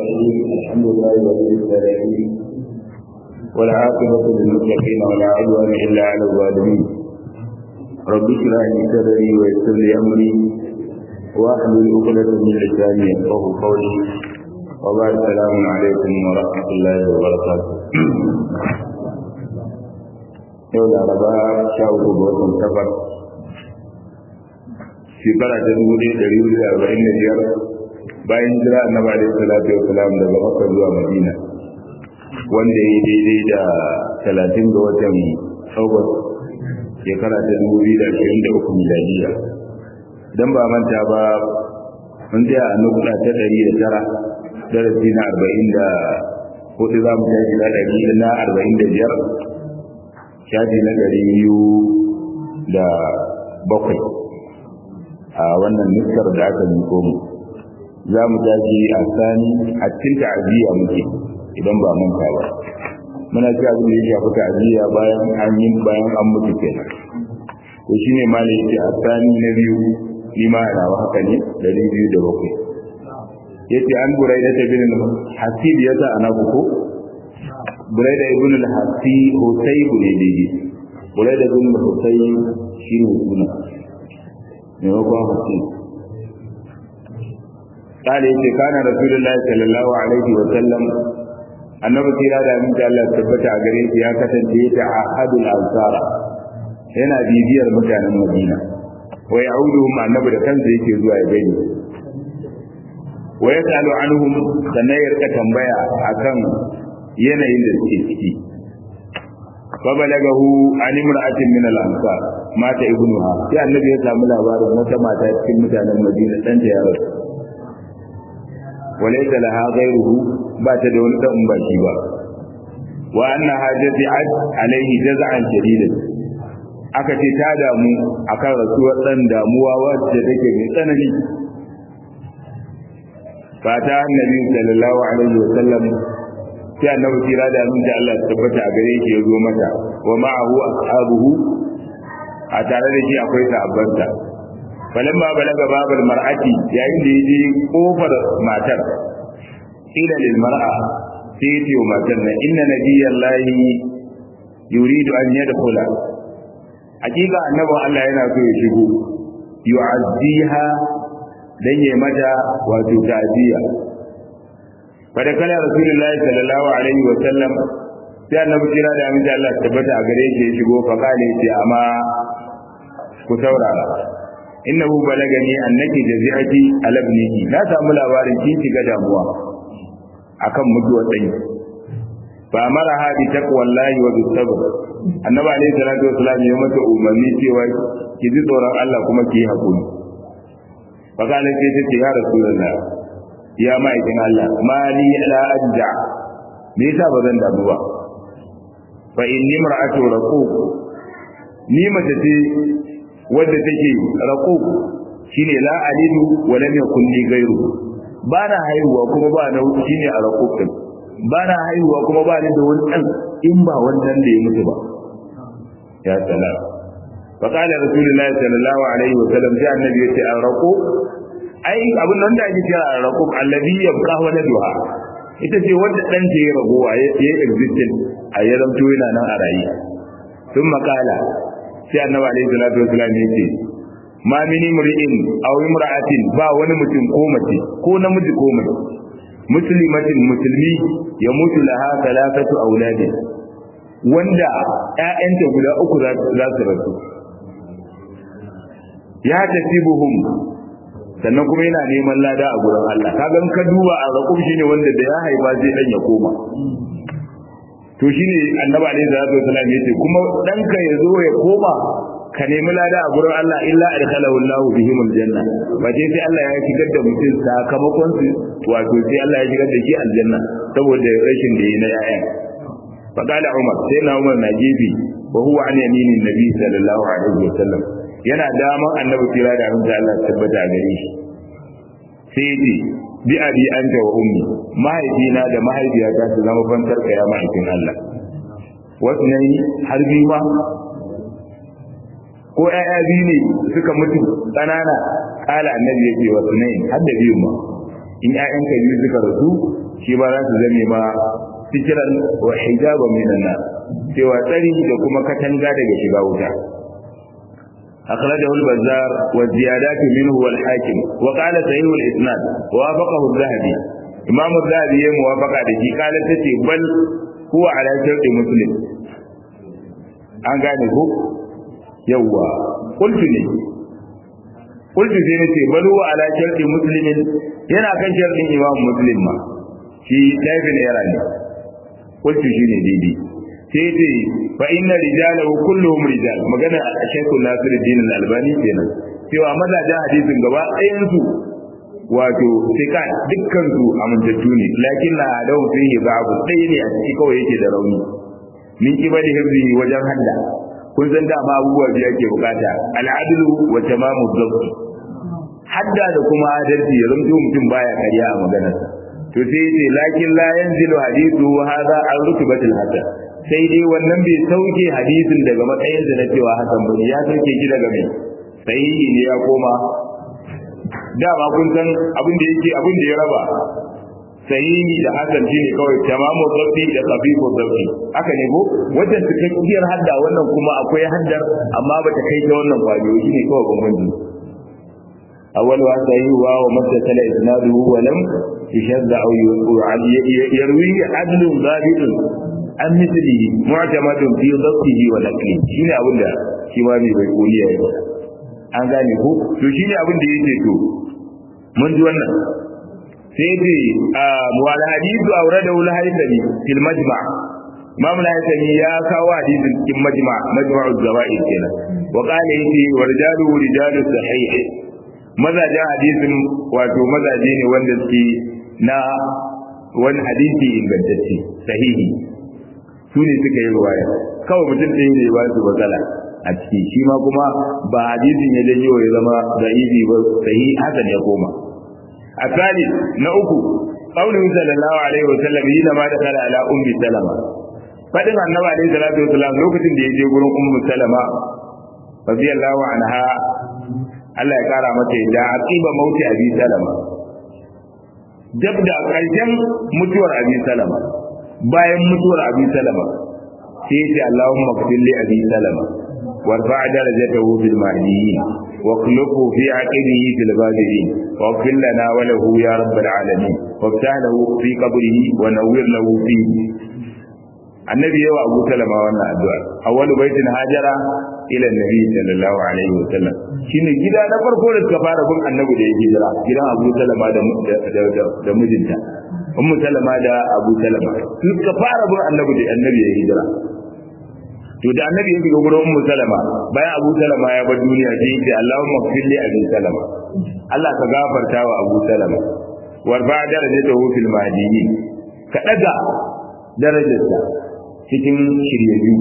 الرحيم الحمد لله رب العالمين والعاقبة للمتقين ولا عدوان إلا على الظالمين رب اشرح لي صدري ويسر لي أمري واحلل عقدة من لساني يفقه قولي وبعد السلام عليكم ورحمة الله وبركاته yau laraba sha uku ga watan safar shekara ta dubu ɗaya ɗari hudu da arba'in da biyar bayan jira annabi alaihi salatu wa salam daga makka zuwa madina wanda ya yi daidai da talatin ga watan august shekara ta dubu biyu da ashirin da uku miladiya don ba manta ba mun tsaya a nukuɗa ta ɗari da tara darasi na arba'in da hudu za mu tashi na ɗari na arba'in da biyar shafi na ɗari biyu da bakwai a wannan nuskar da aka miko mu za mu tashi a sani a cikin ta'aziyya muke idan ba manta ba muna ci abin da ya shafi ta'aziyya bayan an yi bayan an mutu kenan to shine ma ne yake a sani na biyu ni ma ana wa haka ne ɗari biyu da bakwai yace an burai da tabin hasib ya sa ana ko burai da ibn al-hasi husayb ne dai burai da ibn husayb shine suna ne ko hasib kale yace kana rasulullahi sallallahu alaihi wa sallam annabi kira da min Allah tabbata a gare shi ya kasance ta ahadul ansara yana bibiyar mutanen Madina wa ya'uduhum annabi da kansa yake zuwa ya gani wa yasalu anhum sannan ya rika tambaya akan yanayin da suke ciki fa balagahu an imra'atin min al-ansar mata ibnuha sai annabi ya samu labarin wata mata cikin mutanen Madina dan ta yaro walaysa laha ghayruhu ba ta da wani dan ba shi ba wa anna hajati ad alaihi jaz'an shadidan aka ce ta damu akan rasuwar dan damuwa wacce take mai tsanani fata annabi sallallahu alaihi wa sallam sai annabi kira da aminci Allah tabbata a gare shi ya zo mata wa ma'ahu ashabuhu a tare da shi akwai sahabbansa falamma balaga babal mar'ati yayin da yaje kofar matar ila lil mar'a sai ya ce wa matar na inna nabiyallahi yuridu an yadkhula hakika annabin Allah yana so ya shigo yu'azziha dan yayi mata wato ta'ziya fada kana rasulullahi sallallahu alaihi wa sallam sai annabi kira da aminci Allah tabbata a gare shi ya shigo fa kale ce amma ku saurara innahu balagani annaki jazi'ati alabnihi na samu labarin kin shiga damuwa akan mutuwar dai fa mara hadi taqwallahi wa bisabr annabi alaihi salatu wasallam ya mata umarni cewa ki ji tsoron Allah kuma ki yi hakuri fa kana ce ta ce ya rasulullah ya ma'aikin Allah mali la ajja me yasa ba zan damu ba fa inni mar'atu raquq ni mace ce wadda take raquq shine la alidu wa lam yakun li ghayru ba na haihuwa kuma ba na shine a raquq din ba na haihuwa kuma ba ni da wani dan in ba wannan da ya mutu ba ya salam fa qala rasulullahi sallallahu alaihi wa sallam sai annabi ya ce an raquq ai abin nan da ake kira a raquq alladhi yabqa waladuha ita ce wanda dan ta ya ragowa ya yi existing a ya zamto yana nan a rayi sun makala sai annabi alaihi salatu wasallam ya ce ma mini mur'in aw imra'atin ba wani mutum ko mace ko namiji ko mace muslimatin musulmi ya mutu laha talafatu auladin wanda ƴaƴanta guda uku za su rasu ya tasibuhum sannan kuma yana neman lada a gurin Allah kaga in ka duba a raƙum shine wanda da ya haifa zai dan ya koma to shine annabi alaihi salatu wasallam yace kuma danka ya zo ya koma ka nemi lada a gurin Allah illa adkhalahu Allahu bihim aljanna ba je sai Allah ya shigar da mutum sakamakon su wato sai Allah ya shigar da shi aljanna saboda rashin da yi na yayan faqala Umar sai na Umar na gefe wa huwa an yaminin nabi sallallahu alaihi wasallam yana daman annabi kira da abin da Allah tabbata a gare shi sai ce bi abi anta wa ummi mahaifina da mahaifiyata su zama fantar ka ya mahaifin Allah wasu ne har biyu ma ko ƴaƴa biyu ne suka mutu ƙanana kala annabi yake wasu ne har da biyu ma in ƴaƴanka biyu suka rasu shi ba za su zame ma sitiran wa hijaban minan nar cewa tsari da kuma katanga daga shiga wuta أخرجه البزار والزيادات منه والحاكم وقال صحيح الإسناد ووافقه الذهبي إمام الذهبي موافق عليه قال تتي بل هو على شرط مسلم an gane ko yawwa qultu ne qultu sai nace bal huwa ala sharti muslimin yana kan shartin imam muslim ma shi laifin era ne qultu shine daidai sai ce fa inna rijalahu kulluhum rijal magana a shaykhul nasiruddin al-albani kenan cewa mazajen hadisin gaba ɗayan su wato sika dukkan su amintattu ne lakin na adawu fihi babu ɗaya ne a ciki kawai yake da rauni min kibali hibzi wajen hadda kun san dama abubuwa biyu ake bukata al'adlu wa tamamu dhabt hadda da kuma adalci ya zanto mutum baya karya a maganarsa to sai yace lakin la yanzilu hadithu hadha an rutubatil hasan sai dai wannan bai sauke hadisin daga matsayin da na cewa hasan bane ya sauke shi daga mai sahihi ne ya koma dama kun san abin da yake abin da ya raba sahihi da hasan shine kawai tamamu dhabt da khafifu dhabt haka ne ko wajen cikakkiyar hadda wannan kuma akwai haddar amma bata kai ta wannan kwayoyi shine kawai bambanci أول وحده ومتصل إسناده ولم يشد أو يروي عدل ضابط عن مثله معتمد في ضبطه ونقله شنو أقول ده شما بي بيقولي يا an gane ko to shine abin da yake to mun ji wannan sai dai wal hadithu awrada wal haythami fil majma' Imam al-Haythami ya kawo hadisin cikin majma' majma'u zawaid kenan wa qala yace warjalu rijalu sahih mazajen hadisin wato mazaje ne wanda suke na wani hadisi ingantacce sahihi su ne suka yi ruwaya kawai mutum ɗaya ne ba su matsala a ciki shi ma kuma ba hadisin ya janyo ya zama da'ibi ba sahihi hasan ya koma a tsali na uku qauluhu sallallahu alaihi wa sallam yana ma da kala ala ummi salama fadin annabi alaihi salatu wa sallam lokacin da ya je gurin ummu salama radiyallahu anha Allah ya kara mata yadda a tsiba mauti abi salama dab da ƙarshen mutuwar abi salama bayan mutuwar abi salama sai ya ce Allahumma kfir li abi salama warfa darajatahu fil mahdiyyin wa khluqhu fi aqibihi fil ghabirin wa qil lana wa lahu ya rabbal alamin wa lahu fi qabrihi wa nawwir lahu fi annabi yawa abu salama wannan addu'a awwalu baitin hajara ila nabi sallallahu alaihi wa sallam shine gida na farko da suka fara bin annabi da ya hijira gidan abu salama da da mijinta ummu salama da abu salama suka fara bin annabi da annabi ya hijira to da annabi ya shiga gurin ummu salama bayan abu salama ya bar duniya sai ya ce allahumma kfir li abi salama Allah ka gafarta wa abu salama warfa darajatahu fil mahdiyyin ka daga darajarsa cikin shiryayyu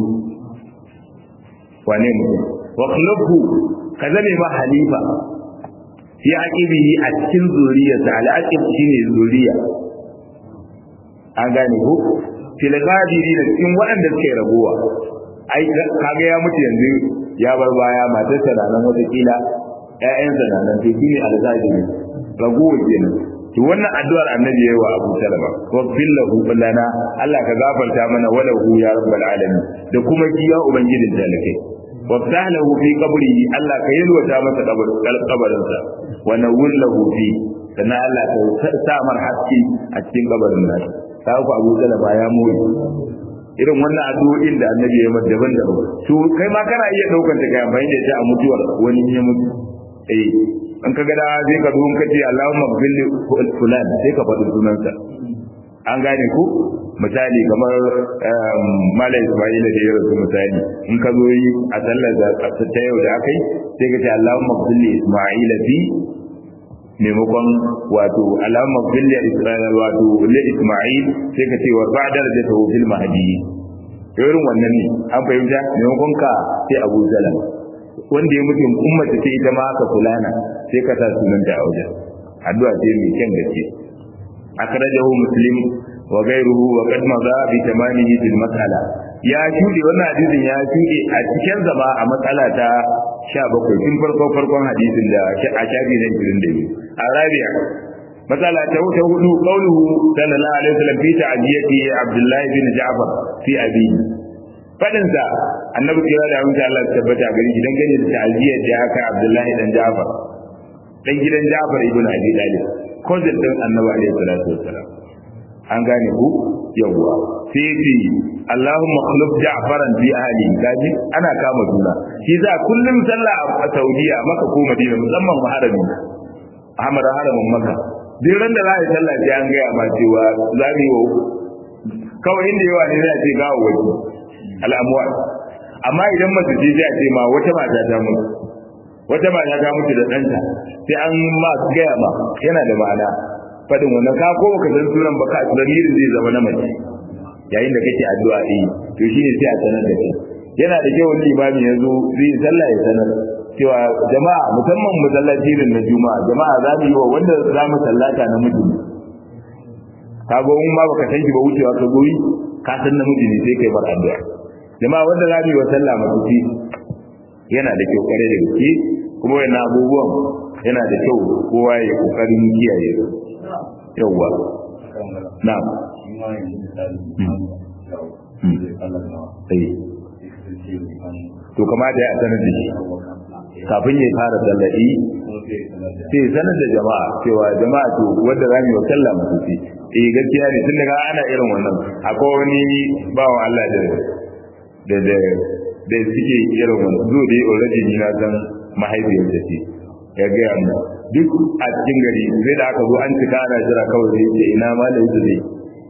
wane mutum wa khulqhu ka zame ma halifa fi aqibihi a cikin zuriyarsa al-aqib shine zuriya an gane ko fil ghadiri da cikin waɗanda suke rabuwa ai kaga ya mutu yanzu ya bar baya matarsa na nan wata kila ƴaƴansa na nan to shine al-ghadiri raguwa kenan to wannan addu'ar annabi yayi wa Abu Salama wa billahu lana Allah ka gafarta mana wala hu ya rabbal alamin da kuma ki ya ubangijin talakai wa sahlahu fi qabrihi Allah ka yalwata masa kabarin sa wa nawwillahu fi sannan Allah ka sa mar haske a cikin kabarin nasa ta ku Abu Salama ya moyi irin wannan addu'o'in da annabi ya mata daban-daban to kai ma kana iya daukan ta kai amfani da ita a mutuwar wani ya mutu eh in ka ga da sai ka duhun kace Allahumma ghfirli fulan sai ka faɗi sunansa an gane ku misali kamar mala Isma'ila da ya rasu misali in ka zo yi a sallar da ta yau da akai sai ka ce Allahumma ghfirli Isma'ila fi maimakon wato Allahumma ghfirli Isra'ila wato li Isma'il sai ka ce wa ba'da da ta fil mahdi irin wannan ne an fahimta maimakon ka sai Abu Salam wanda ya mutu ummata ce ita ma haka fulana sai ka sa sunan da auja addu'a ce mai kyan gaske akhrajahu muslim wa ghayruhu wa qad madha bi tamamihi fil mas'ala ya shude wannan hadisin ya shude a cikin zama a matsala ta 17 tun farko farkon hadisin da a shafi na 22 arabiya matsala ta wuce hudu qauluhu sallallahu alaihi wasallam fi ta'diyati abdullahi bin ja'far fi abihi fadin sa annabi kira da mutum Allah tabbata gari gidan gane da ta'diyar da aka abdullahi dan ja'far dan gidan ja'far ibn abi talib cousin din annabi alaihi salatu wassalam an gane ku yawwa sai fi Allahumma khuluf ja'faran fi ahli kaji ana kama juna shi za kullum sallah a Saudiya maka ko Madina musamman harami Ahmad haramin Makka duk ran da za a yi sallah sai an gaya ma cewa za mu yi wa kawai inda yawa ne zai ce gawo waje al'amuwa amma idan mace ce zai ce ma wata mata ta mutu wata mata ta mutu da ɗanta sai an ma gaya ma yana da ma'ana faɗin wannan ka ko baka san sunan baka lamirin zai zama na mace yayin da kake addu'a eh to shine sai a sanar da kai yana da kyau wani imami ya zo zai sallah ya sanar cewa jama'a musamman masallaci irin na juma'a jama'a za mu yi wa wanda za mu sallata na miji ka ga in ma baka san shi ba wucewa ka goyi ka san namiji ne sai kai bar addu'a jama'a wanda za mu yi wa sallah mutunci yana da kyau kare da gaske kuma wannan abubuwan yana da kyau kowa ya kokarin kiyaye su yawwa na'am to kamata ya sanar da shi kafin ya fara sallaɗi sai sanar da jama'a cewa jama'a to wanda za mu yi wa sallah mutu ce eh gaskiya ne tun daga ana irin wannan akwai wani bawan Allah da da da da suke irin wannan zo dai already ni na san mahaifiyar da ce ya gaya mu duk a cikin gari sai da aka zo an cika ana jira kawai zai ce ina ma da yake zai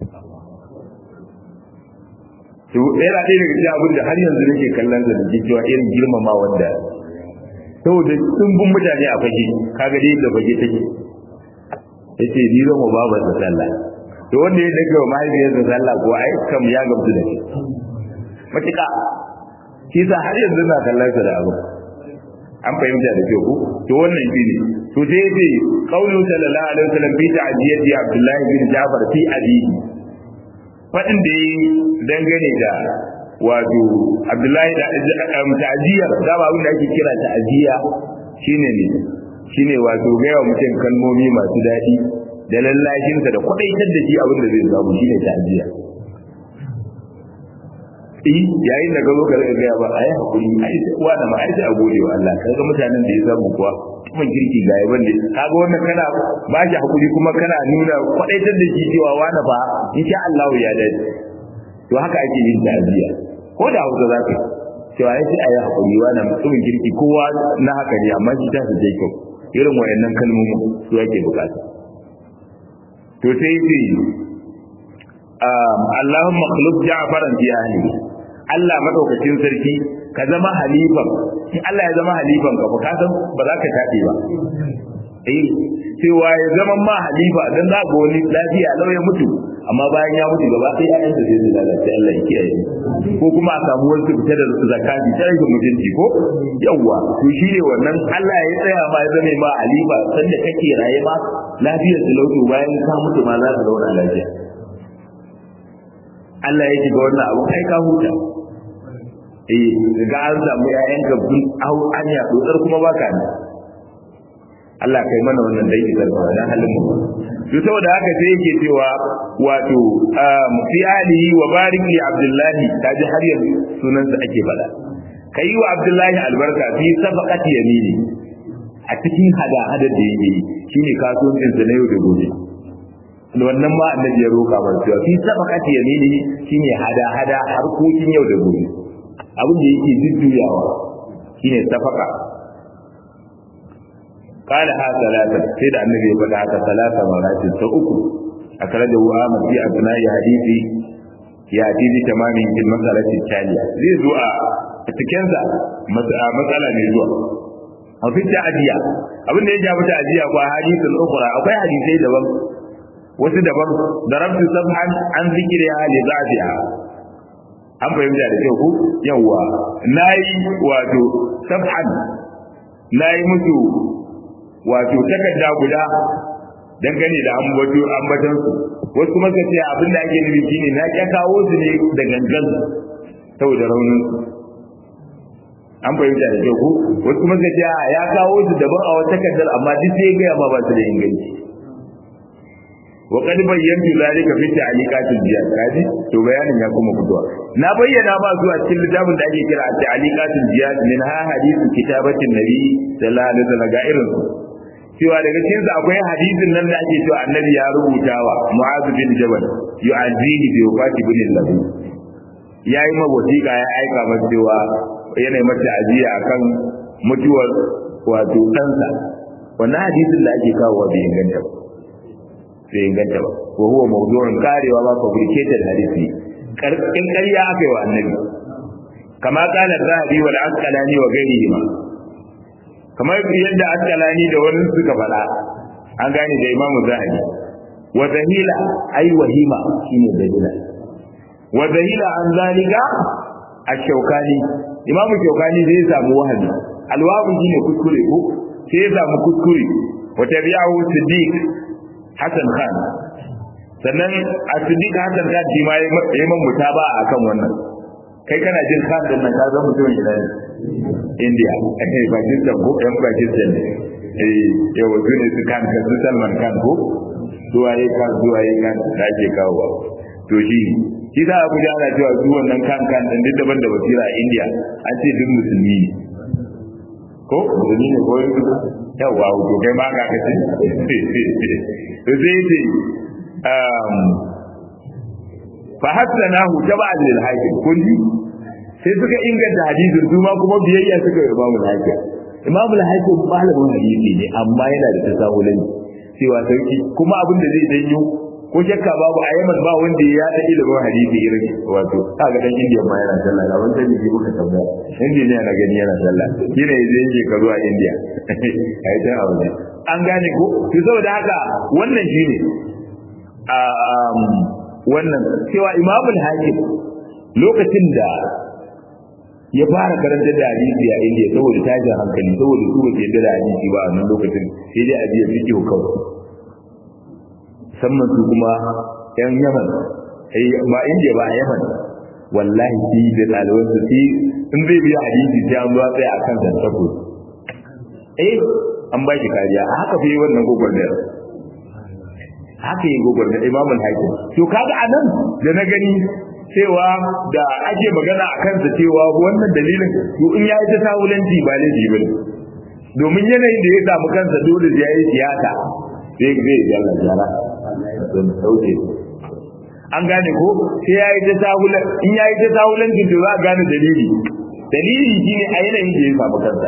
to yana ɗaya daga cikin abin da har yanzu nake kallon da da cewa irin girmama wanda saboda sun bin mutane a fage kaga dai da fage take yace ni zan wa babar da sallah to wanda ya daga wa mahaifiyar da sallah ko ai kam ya gamsu da shi matuƙa shi sa har yanzu na kallon sa da abu an fahimta da kyau ko to wannan shi ne to sai yace qaulu sallallahu alaihi wasallam fi ta'diyati abdullahi bin jabir fi abihi fadin da yi dangane da wato abdullahi da ta'ziyar da ba wanda ake kira ta'ziya shine ne shine wato gaya mutum kalmomi masu daɗi da lallashinsa da kwadaitar da shi abin da zai samu shine ta'ziya eh yayin da ka zo ka rika gaya ba ai hakuri ai uwa da ma ai sai a gode wa Allah kaga mutanen da ya samu kuwa kuma kirki ga yaban da kaga wannan kana ba shi hakuri kuma kana nuna kwadaitar da shi cewa wani fa insha Allah ya dace to haka ake yin ta'ziya ko da hausa za ka cewa ya ce ayi hakuri wani mutumin kirki kowa na haka ne amma shi ta su je kyau irin wayannan kalmomin su yake bukata to sai ce Allahumma khulub Ja'faran fi ahlihi Allah madaukakin sarki ka zama halifan in Allah ya zama halifan ka ka san ba za ka tabe ba eh cewa ya zama ma halifa dan za ga wani lafiya lau ya mutu amma bayan ya mutu gaba sai ya yanta sai lalace Allah ya kiyaye ko kuma a samu wasu fita da zakati ta rage mutunci ko yawwa to shi ne wannan Allah ya tsaya ma ya zame ma halifa sanda kake raye ma lafiyar su lauto bayan ka mutu ma za ka zauna lafiya Allah ya shiga wannan abu kai ka huta eh ga an samu ƴaƴan ka bin au anya dotsar kuma baka ne Allah kai mana wannan dai isar ba dan halin mu to saboda haka sai yake cewa wato fi alihi wa barik li abdullahi kaji har yanzu sunan sa ake fada kai wa abdullahi albarka fi safaqati yamini a cikin hada hada da yake shine kasuwancin sa na yau da gobe wannan ma annabi ya roka ba cewa fi sabaqati yamini shine hada hada harkokin yau da gobe abin da yake jujjuyawa shine safaqa قال ها ثلاثة سيد النبي يقول هذا ثلاثة مرات سأكل أخرجه آمد في أثناء حديثي في حديث تمام في المسألة التالية زي زوء تكنزا مسألة من زوء وفي التعدية أبن يجي أبو تعدية وحديث الأخرى أو في حديثي دبن wasu daban darabtu sabhan an zikriha li ba'diha an fahimta da kyau ku yawa nayi wato sabhan nayi musu wato takarda guda dangane da ambato ambatan su wasu kuma suka ce abin da ake nufi shine na ya kawo su ne da gangan saboda raunin an fahimta da kyau ku wasu kuma suka ce ya kawo su daban a wata takardar amma duk sai ga ma ba su da inganci wa qad bayyantu zalika fi ta'liqatil jihad kaji to bayanin ya kuma fitowa na bayyana ba zuwa cikin littafin da ake kira ta'liqatil jihad min ha hadithu kitabatin nabi sallallahu alaihi wasallam ga irin cewa daga cikin su akwai hadisin nan da ake cewa annabi ya rubuta wa mu'adh bin jabal yu'azihi bi wafati bin lahu yayi ma wasiqa ya aika masa cewa yana mata ajiya akan mutuwar wato ɗansa wannan hadisin da ake kawo bai inganta ba bai inganta ba wa huwa mawdu'un karewa ba fabricated hadisi karkin ƙarya aka yi wa annabi kama kana zahabi wal asqalani wa ghairihi ma kamar yadda asqalani da wani suka faɗa an gane da imamu zahabi wa zahila ai wahima shine dalila wa zahila an zalika ash-shawkani imamu shawkani zai samu wahabi alwabu shine kuskure ko sai ya samu kuskure wa tabi'ahu siddiq hasan khan sannan a siddiq hasan khan shi ma yayi man mutaba akan wannan kai kana jin khan din nan ka zama mutumin ina ne india eh pakistan ko yan pakistan ne eh yawa su ne su kan ka su salman khan ko duwaye kan duwaye kan da ake kawo to shi shi za a guji ana cewa su wannan kan kan din duk daban da basira a india an ce duk musulmi ne ko musulmi ne ko yawa to kai ma ga kace to sai ce um fa hasanahu tab'an lil hakim kulli sai suka inganta hadisin su ma kuma biyayya suka yi imamu hakim imamu hakim malamin hadisi ne amma yana da tasawulai cewa sauki kuma abin da zai janyo ko shakka babu a yaman ba wanda ya da ilimin hadisi irin wato kaga dan indiya ma yana sallah ga wanda ne muka tambaya indiya na gani yana sallah kina yaje yake ka zuwa indiya ai ta abu ne an gane ko to saboda haka wannan shine a wannan cewa imamul hakim lokacin da ya fara karanta da hadisi a indiya saboda tashin hankali saboda su ba ke da hadisi ba a nan lokacin sai dai a biya fiqh kawai musamman su kuma yan yaman ba indiya ba a yaman wallahi shi da ɗaliban su shi in zai biya hadisi sai an zuwa tsaye a kan zantako eh an ba shi kariya a haka fi wannan gwagwarmayar haka yi gwagwarmayar imamul hakim to kaga a nan da na gani cewa da ake magana a kansa cewa wannan dalilin to in ya yi ta sawulanci ba laifi ba ne domin yanayin da ya samu kansa dole ya yi siyasa sai zai jalla jara don sauke an gane ko sai ya yi ta sahulan in ya yi ta sahulancin to za a gane dalili dalili shine a yanayin da ya samu kansa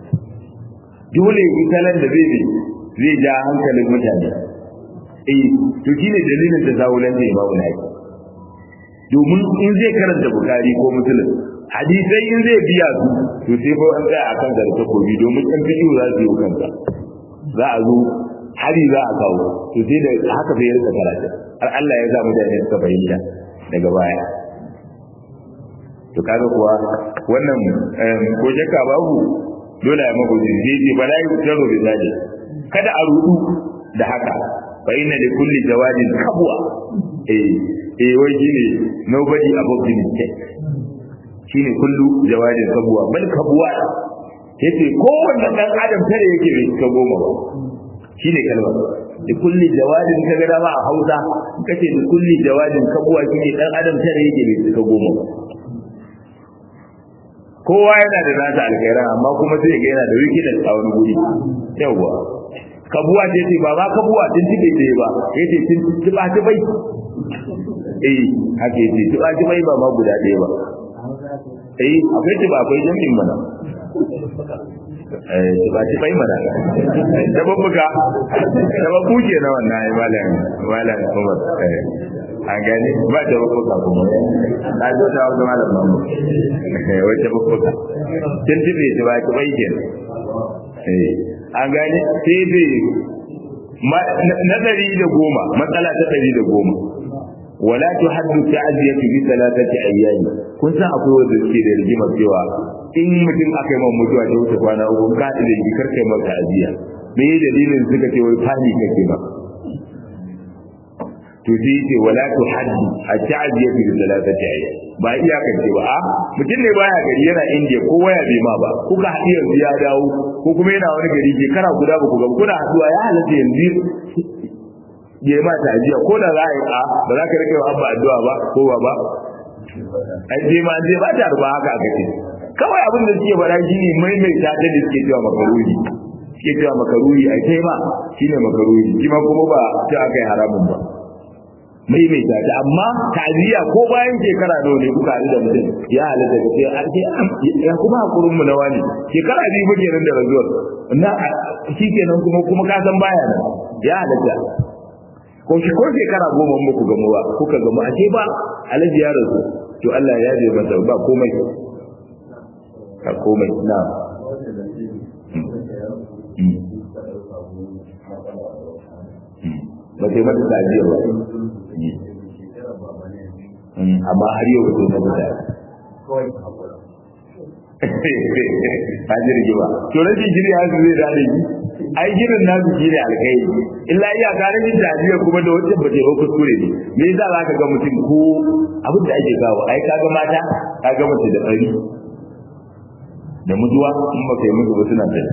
dole yi talan da zai zai ja hankalin mutane eh to shine dalilin da sahulancin imamu na domin in zai karanta bukari ko musulun hadisai in zai biya su to sai fa an tsaya akan da takobi domin kan fiƙi za su yi kanka za a zo hari za a kawo to sai da haka sai ya rika karatu har Allah ya sa mutane suka fahimta daga baya to kaga kuwa wannan ko jaka babu dole ya mako zai ce bala yi taro da zaje kada a rudu da haka fa inna li kulli jawadin kabwa eh eh wai shine nobody above the mistake shine kullu jawadin kabwa bal kabwa yace kowanne dan adam tare yake bai ka goma ba shine kalmar da kulli jawadin ka ga dama a Hausa kace da kulli jawadin kabwa shine dan adam tare yake bai ka goma ba kowa yana da nasa alkhairan amma kuma sai ga yana da wikidan a wani guri yawa kabuwa ce ce ba ba kabuwa din tibe ce ba yace tin tiba tibai eh haka yace tiba tibai ba ma guda ɗaya ba eh akwai tiba akwai jami'in mana eh tiba tibai mana da babbuka da babbu ke na wannan ai malam malam Umar eh an gani ba da babbuka kuma na zo da wani malam mamu eh wata babbuka tin tibe tiba tibai ke eh an gane sai dai na ɗari da goma matsala ta ɗari da goma wala tu haddu ta'ziyatu bi thalathati ayyami kun san akwai wanda suke da rigima cewa in mutum aka yi man mutuwa ta wuce kwana uku ka da yi karka yi maka ta'ziya me ye dalilin suka ce wai fani kake ba to sai ce wala tu haddu at-ta'ziyatu bi thalathati ayyami ba iyakance ba a mutum ne baya gari yana indiya ko waya bai ma ba kuka haɗu yanzu ya dawo ko kuma yana wani gari shekara guda ba ku ga kuna haɗuwa ya halatta yanzu ya ma ta'aziyya ko da za a yi a ba za ka rike wa abba addu'a ba ko ba ba ai je ma je ba ta ruba haka aka ce kawai abin da suke faɗa shine maimaita ta da suke cewa makaruri suke cewa makaruri ai kai ma shine makaruri shi ma kuma ba ta aka yi haramun ba maimaita ta amma ta'aziyya ko bayan shekara nawa ne kuka haɗu da mutum ya halatta ka ce an ce ya kuma hakurin mu na wani shekara biyu ba kenan da razuwar na shi kenan kuma kuma ka san baya nan ya halatta ko shi ko shekara goma muku gamu ba kuka gamu a ce ba alaji ya rasu to Allah ya je masa ba komai ka komai na ba sai mata ta'aziyya ba amma har yau to na mutu hajji rigima to rashin shiri hajji zai da rigi ai girin nasu shi ne alkai illa iya gane yin tajiyar kuma da wancan ba ba kuskure ne me yasa za ka ga mutum ko abin da ake kawo ai ka ga mata ka ga mace da tsari da mutuwa in ba kai mutu ba suna da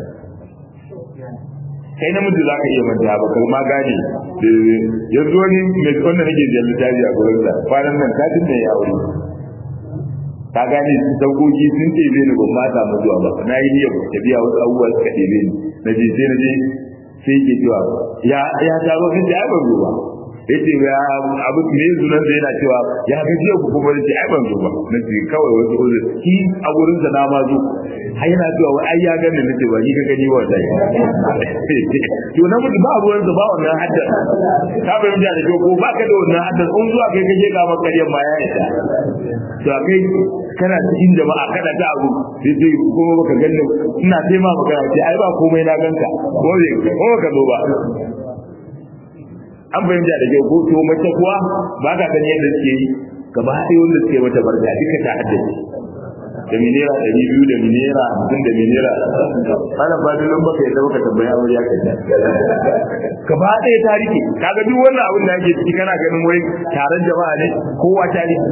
kai namiji za ka iya manta ba kai ma gane yanzu wani mai wanda nake jiyar littafi a gurin sa kwanan nan katin da ya aure ka gane su saukoki sun ɗebe ni ban ma samu zuwa ba na yi niyyar tafiya wasu abubuwa suka ɗebe ni na je sai na je sai ke cewa ya ya taro sai ce ai ban zo ba yace ya abu me zunan da yana cewa ya ga jiya ku kuma ce ai ban zo ba na ce kawai wasu uzur ki a gurin sa na ma zo har yana cewa wai ai ya gani nace ba ni ka gani wa dai to na mutu ba ruwan sa ba wannan hadda ka bai mutane da ko ba ka da wannan hadda in zuwa kai kake ga maka ƙaryan ma ya isa to kai kana cikin jama'a kada ta abu sai sai kuma baka ganni ina sai ma magana ce ai ba komai na ganka ko ne ko ka zo ba an fahimta da kyau ko to mace kuwa ba ka gani yadda suke yi gaba ɗaya wanda suke mata barka duka ta haddace da minera ɗari biyu da minera hamsin da minera ana ba da nan baka yadda baka tambaya wani ya kai gaba ɗaya ta rike kaga duk wannan abin da ake ciki kana ganin wai taron jama'a ne kowa ta rike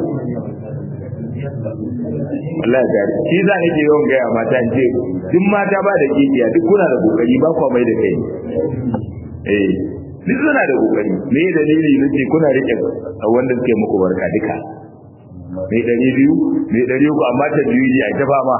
Allah ya gari shi za ni ke yawan gaya mata ce duk mata ba da kikiya duk kuna da kokari ba kwa mai da kai eh duk suna da kokari me dalili nake kuna rike wanda suke muku barka duka mai ɗari biyu mai ɗari uku amma ta biyu ne a ta fama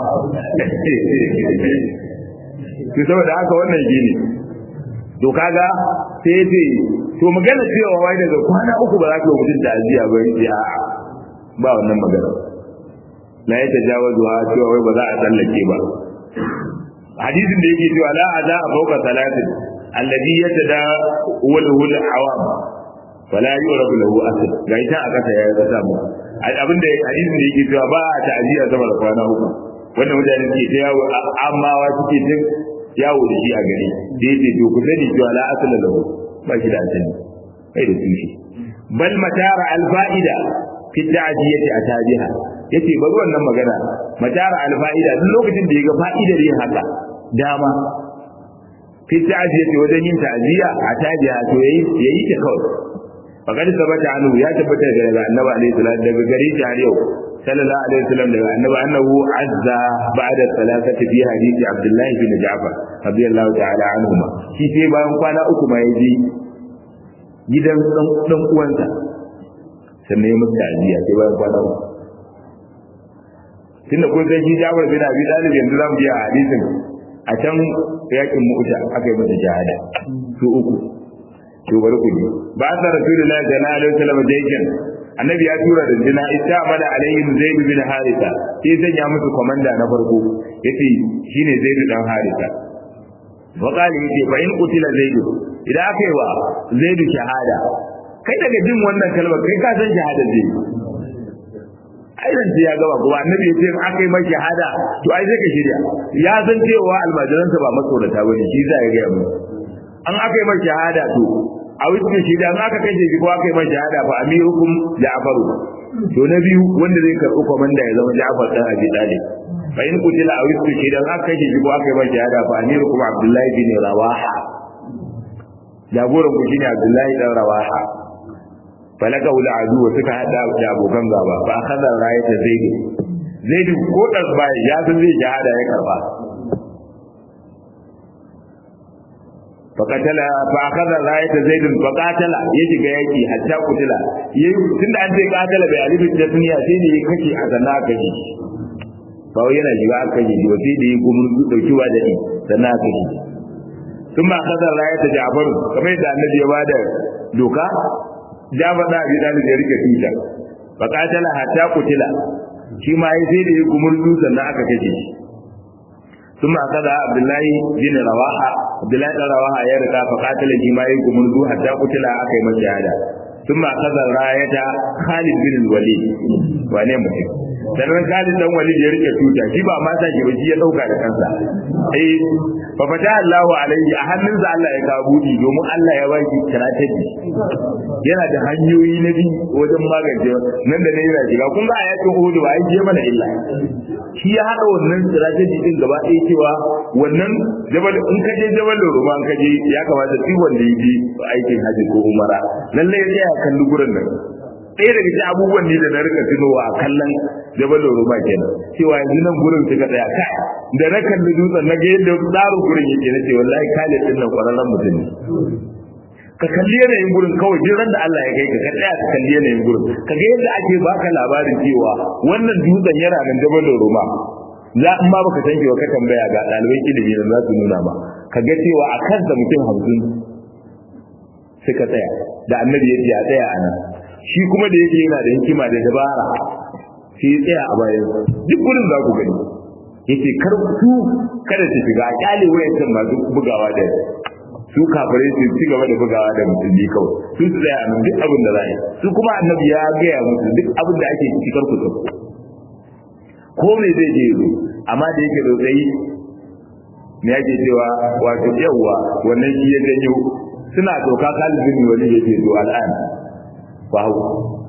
to saboda haka wannan shi ne to kaga sai ce to magana cewa wai daga kwana uku ba za ka yi mutum da ajiya ba yi a ba wannan magana la ya tajawazu ha cewa wai ba za a tsallake ba hadisin da yake cewa la aza a fauka salatin alladhi yatada walahu al-awam fala yurabu lahu asl ga ita a kasa ya ga mu abin da hadisin da yake cewa ba a ta'ziya sama da kwana uku wanda mutane suke ta yawo amma wa suke ta yawo da shi a gari da yake to ku sani cewa la asla lahu ba shi da asali kai da tushe bal matara al-fa'ida fi ta'ziyati atabiha yace bari wannan magana matara al-fa'ida duk lokacin da ya ga fa'idar yin haka dama fi ta'ziyati wajen yin ta'ziya atabiha to yayi yayi ta kawai faqad sabata anhu ya tabbata daga annabi alaihi salatu daga gari ta yau sallallahu alaihi wasallam daga annabi annahu azza ba'da salatati fi hadisi abdullahi bin ja'far radiyallahu ta'ala anhuma shi sai bayan kwana uku ma yaji gidan dan uwansa sannan ya musu ta'ziya sai bayan kwana uku tunda kun san shi Jabir bin Abi Talib yanzu zamu ji a hadisin a can yakin Mu'ta aka yi masa shahada su uku to bari ku ji ba sa rasulullahi sallallahu alaihi wasallam dayyan annabi ya tura da jina istamala alaihim zaid bin harisa sai sanya musu komanda na farko yace shine zaid dan harisa wa qali yace fa in qutila zaid idan aka yi wa zaid shahada kai daga jin wannan kalmar kai ka san shahada zai ai dan ya gaba kuma annabi ya ce aka yi mai shahada to ai sai ka shirya ya san cewa almajiransa ba matsorata bane shi za ya ga mu an aka yi mai shahada to a wuce shi da aka kashe shi ko aka yi mai shahada fa amirukum ja'faru to na biyu wanda zai karɓi komanda ya zama Ja'far dan Abi Talib fa in kutila a wuce shi da aka kashe shi ko aka yi mai shahada fa amirukum Abdullahi bin Rawaha jagoran ku shine Abdullahi dan Rawaha falaka wula adu suka hada da abokan gaba fa akhadha rayata zaid zaid ko dasba ya san zai shahada ya karba faqatala fa akhadha rayata zaid faqatala ya shiga yaki hatta kutila yayi tunda an ce qatala bai alif da duniya sai ne ya kace a zanna aka ji ba wai yana shiga aka ji ba sai da ya gumurzu daukiwa da ni sannan aka ji ثم أخذ راية جعفر كما يدعى النبي بعد دوكا جعفر دا أبي طالب يريك توتا فقاتل حتى قتل shi ma ya sai da ya gumurzu sannan aka kace shi ثم أخذ عبد الله بن رواحة عبد الله بن رواحة يا ركا فقاتل shi ma ya gumurzu hatta qutila aka yi masa shahada ثم أخذ راية خالد بن الوليد wane mutum sannan Khalid dan Walid ya rike tuta shi ba ma sa shi ba shi ya dauka da kansa eh fa fata Allahu alaihi a hannunsa Allah ya kawo budi domin Allah ya baki strategy yana da hanyoyi na bi wajen magance nan da ne yana shiga kun ga a yakin Uhud ba ai je mana illa shi ya hada wannan strategy din gaba ɗaya cewa wannan jabal in ka je jabal Roma in ka je ya kamata duk wanda ya je aikin haji ko umara lalle ya tsaya kalli gurin nan ɗaya daga cikin abubuwan ne da na rika tunowa a kallon jabal Roma kenan cewa yanzu nan gurin suka tsaya kai da na kalli dutsen na ga yadda tsarin gurin yake na ce wallahi Khalid din nan kwararren mutum ne ka kalli yanayin gurin kawai duk ran da Allah ya kai ka ka tsaya ka kalli yanayin gurin ka ga yadda ake baka labarin cewa wannan dutsen yana nan jabal Roma za in ma baka san wa ka tambaya ga ɗaliban ilimi da za su nuna ma ka ga cewa a kansa mutum hamsin suka tsaya da annabi ya ce a tsaya a nan shi kuma da yake yana da hikima da dabara sai ya tsaya a bayan duk gurin za ku gani yace kar su kada su shiga a kyale wayancan masu bugawa da su kafirai su ci gaba da bugawa da musulmi kawai su su tsaya nan duk abin da za yi su kuma annabi ya gaya musu duk abin da ake ciki kar ku tafi ko me zai je zo amma da yake da tsayi me yake cewa wato yawwa wannan shi ya janyo suna doka Khalid bin Walid yake zo al'an ba hau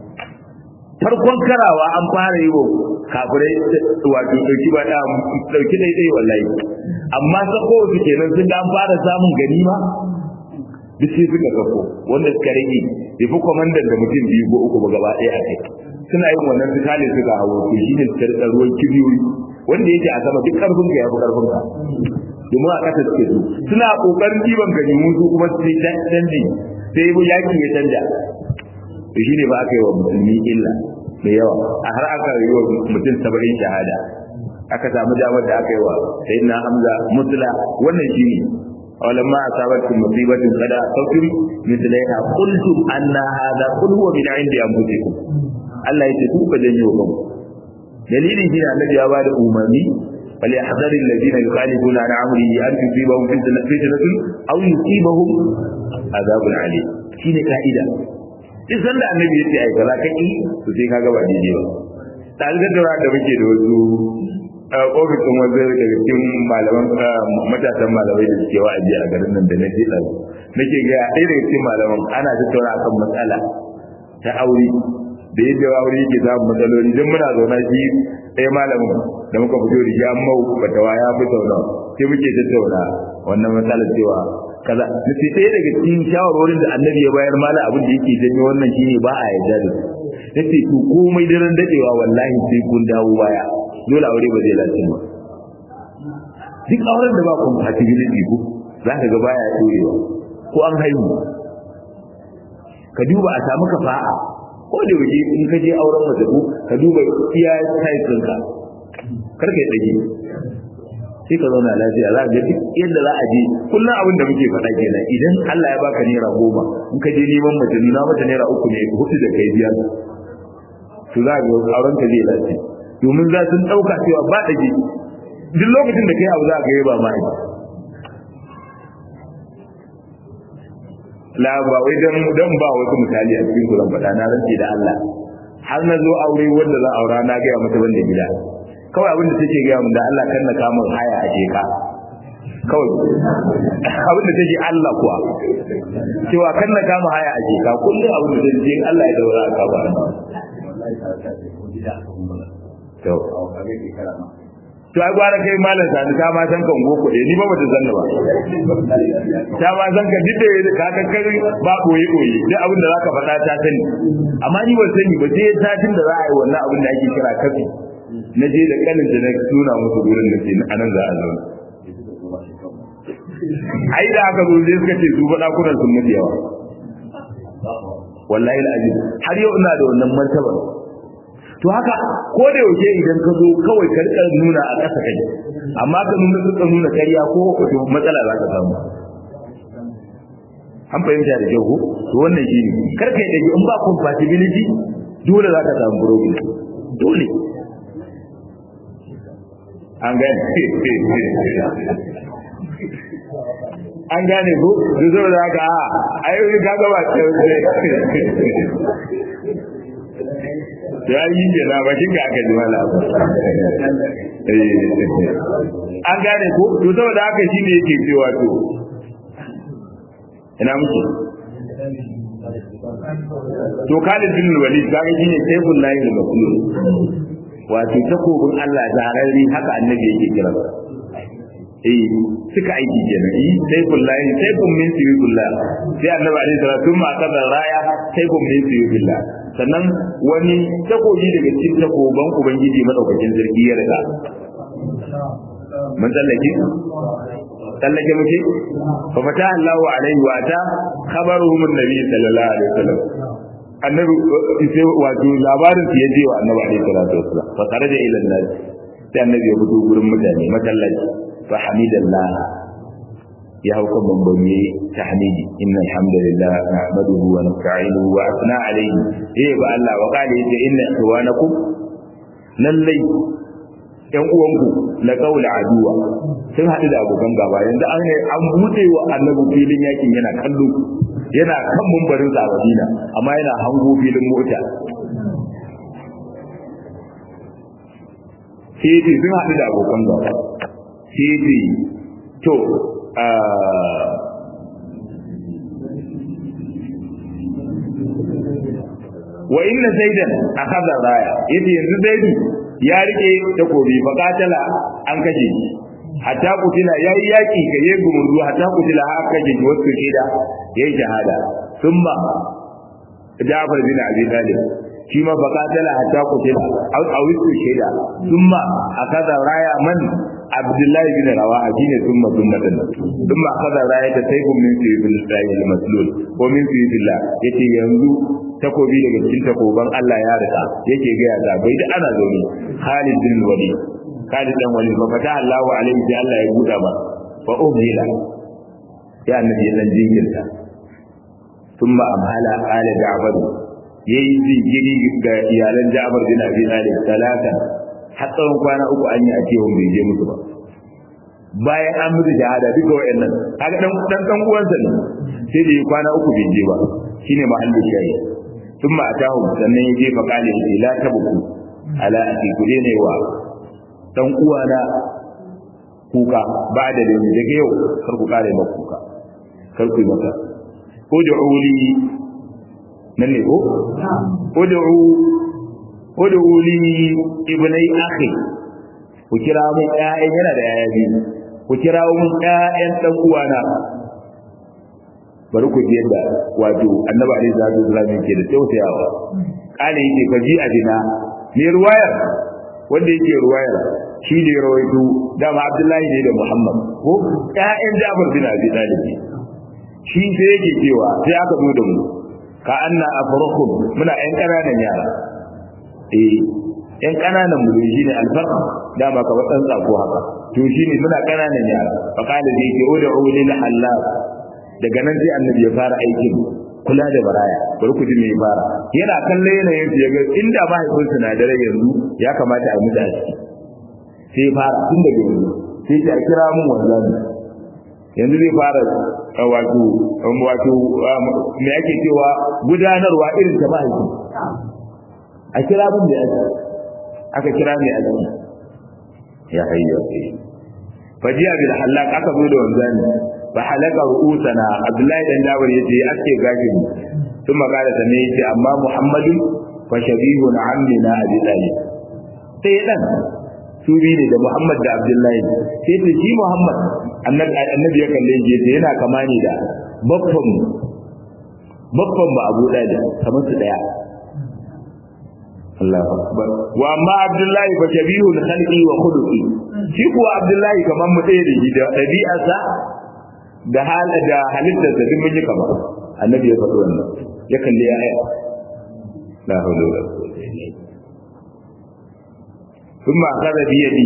farkon karawa an fara yi wa kafirai wato dauki ba dauki dai dai wallahi amma sako su kenan sun ga an fara samun ganima duk sai suka kafo wanda suka rage bai fi kwamandan da mutum biyu ko uku ba gaba ɗaya a kai suna yin wannan su kale suka hawo to shi ne suka rika ruwan kibiyoyi wanda yake a sama duk karfin ka ya fi karfin ka domin a ƙasa suke so suna ƙoƙarin ɗiban ganimu su kuma su sai canji sai yaki ya canja to shine ba aka yi wa musulmi illa da yawa a har aka yi wa mutum saba'in shahada aka samu damar da aka yi wa sayyidina hamza mutla wannan shine ولما أصابتكم مصيبة قد أصبتم مثلها قلتم أن هذا قل هو من عند أنفسكم Allah ya ce ku ka janyo kanku dalilin shi ne annabi ya bada umarni bal yahdhar alladhina yukhalifuna an amrihi an tusibahum fitnatun aw yusibahum adhabun alim shine ka'ida duk sanda annabi ya ce ai kaza ka ki to sai kaga ba daidai ba talibar da da muke da wasu ofisin wanzu daga cikin malaman matasan malamai da suke wa'azi a garin nan da na je ɗazu nake ga ɗaya daga cikin malaman ana tattauna akan matsala ta aure da yadda aure yake samun matsaloli don muna zauna shi ɗaya malamin da muka fito da shi an mau fatawa ya fi zauna sai muke tattauna wannan matsalar cewa kaza da sai ɗaya daga cikin shawarwarin da annabi ya bayar mala abin da yake janyo wannan shine ba a yarda da su yace to komai daren dadewa wallahi sai kun dawo baya dole aure ba zai lafiya ba duk auren da ba compatibility ko za ka ga baya dorewa ko an haihu ka duba a samu kafa'a ko da waje in ka je auren mace ko ka duba iya size ɗinka kar ka yi ɗage sai ka zauna lafiya za ka ga duk yadda za a je kullum abin da muke faɗa kenan idan Allah ya baka naira goma in ka je neman mace nuna mata naira uku ne hudu da kai biyar to za ka ga auren ka zai lafiya domin za sun ɗauka cewa ba ɗage duk lokacin da kai abu za ka yi ba ma la ba wai dan dan ba wasu misali a cikin kuran faɗa na rance da Allah har na zo aure wanda za aura na ga mata banda gida kawai abin da take ga mun da Allah kan na kamun haya a jeka kawai abin da take Allah kuwa cewa kan na kama haya a jeka kullum abin da take Allah ya daura ka ba to to ai gwara kai malam sani ta ma san kan goko ni ba bata zanna ba ta ma san ka dide ka ka kai ba koyi koyi duk abin da zaka faɗa ta sani amma ni ban sani ba sai satin da za a yi wannan abin da ake kira kafi na je da kanin da na nuna musu gurin da ke anan za a zauna ai da aka zo sai suka ce su ba dakunan sun mutu yawa wallahi alazim har yau ina da wannan martaba to haka ko da yaushe idan ka zo kawai ka rika nuna a ƙasa kai amma ka nuna ka nuna kariya ko to matsala za ka samu an fahimta da kyau ko to wannan shi ne kar ka yi dage in ba compatibility dole za ka samu problem dole an gane an gane ko da zo da haka a ayoyi ka gaba ta ya yi ke na bakin ka aka ji mala an gane ko to saboda haka shi ne yake cewa to ina muke to Khalid bin Walid kaga shine saiful lahi da makulun wato takobin Allah zararri haka annabi yake kira eh suka aiki kenan eh saiful lahi saifun min sabilillah sai annabi alaihi salatu ma kaza raya saifun min sabilillah sannan wani takobi daga cikin takoban ubangiji madaukakin sarki ya riga mun tsallake tsallake muke fa fata Allahu alaihi wa ta khabaruhum annabi sallallahu alaihi wasallam annabi sai wato labarin su yaje wa annabi alaihi salatu wasallam fa kharaja ila an-nas sai annabi ya fito gurin mutane masallaci fa hamidallah ya hau kan bambami tahmidi inna alhamdulillah nahmaduhu wa nasta'inuhu wa asna alayhi eh ba Allah wa qala yace inna ikhwanakum lallai yan uwanku la qaula aduwa sun haɗu da abokan gaba yanzu an an bude wa annabi filin yakin yana kallo yana kan mumbarin sa a Madina amma yana hango filin mota sai ce sun haɗu da abokan gaba sai ce to wa inna zaidan akhadha raya yace yanzu zaidu ya rike takobi fa katala an kashe shi hatta kutila yayi yaki ga yayi gumurzu hatta kutila har kashe shi wasu shida yayi shahada thumma Ja'far bin Abi Talib shi ma fa katala hatta kutila aw awisu shida thumma akhadha raya man Abdullahi bin Rawaha shine thumma sunnatan thumma akhadha raya ta sayyidun min sayyidil al-maslul ko min sayyidillah yace yanzu takobi daga cikin takoban Allah ya rika yake ga ya bai da ana zaune Khalid bin Walid Khalid dan Walid fa fata Allah alaihi sai Allah ya buda ba fa umhila ya annabi ya dan jinkirta thumma amhala ala Ja'far yayi jinkiri ga iyalan Ja'far bin Abi Talib talata har tsawon kwana uku an yi a cewa bai je musu ba bayan an musu shahada duka wayannan kaga dan dan dan uwansa ne sai da kwana uku bai je ba shine mahallin shayi ثم أتاهم sannan ya je fa kale shi la tabuku ala aki ku ne wa dan uwana kuka ba da da daga yau kar ku kare maka kuka kar ku maka ud'u li nan ne ko ud'u ud'u li ibnai akhi ku kira mun ƴaƴan yana da ƴaƴa biyu ku kira mun ƴaƴan dan uwana bari ku ji yadda wato annabi alaihi salatu wasallam yake da tausayawa kale yake fa ji adina me ruwayar wanda yake ruwayar shi ne rawaito dama abdullahi ne da muhammad ko ƴaƴan jabir bin abi talib shi sai yake cewa sai aka zo da mu ka anna afrakhum muna ƴan ƙananan yara eh ƴan ƙananan mu shine alfarq dama ka wadan tsako haka to shine muna ƙananan yara fa kale da yake ud'u lil halal daga nan sai annabi ya fara aikin kula da baraya bari ku ji me fara yana kalle yanayin su yaga inda mahaifin su na dare yanzu ya kamata a mutu a ciki sai ya fara tun daga yanzu sai ya kira mun wannan yanzu zai fara wato wato me yake cewa gudanarwa irin ta mahaifi a kira mun da yake aka kira mai azumi ya hayya fajiya bil halak aka zo da wanzani fa halaka ru'usana abdullahi dan jabir yace aske gashin kuma kada sanne yace amma muhammadu fa shabihun ammina abi talib sai dan su bi ne da muhammad da abdullahi sai ce shi muhammad annabi annabi ya kalle shi yace yana kama ne da babban babban ba abu da kamar su daya Allahu akbar wa amma abdullahi fa shabihun khalqi wa khuluqi shi kuwa abdullahi kamar mu ɗaya da shi da ɗabi'arsa da hal da halittar da duk mun yi kama annabi ya faɗi wannan ya kalli ya aya la hawla wala quwwata illa billah thumma akhadha bi yadi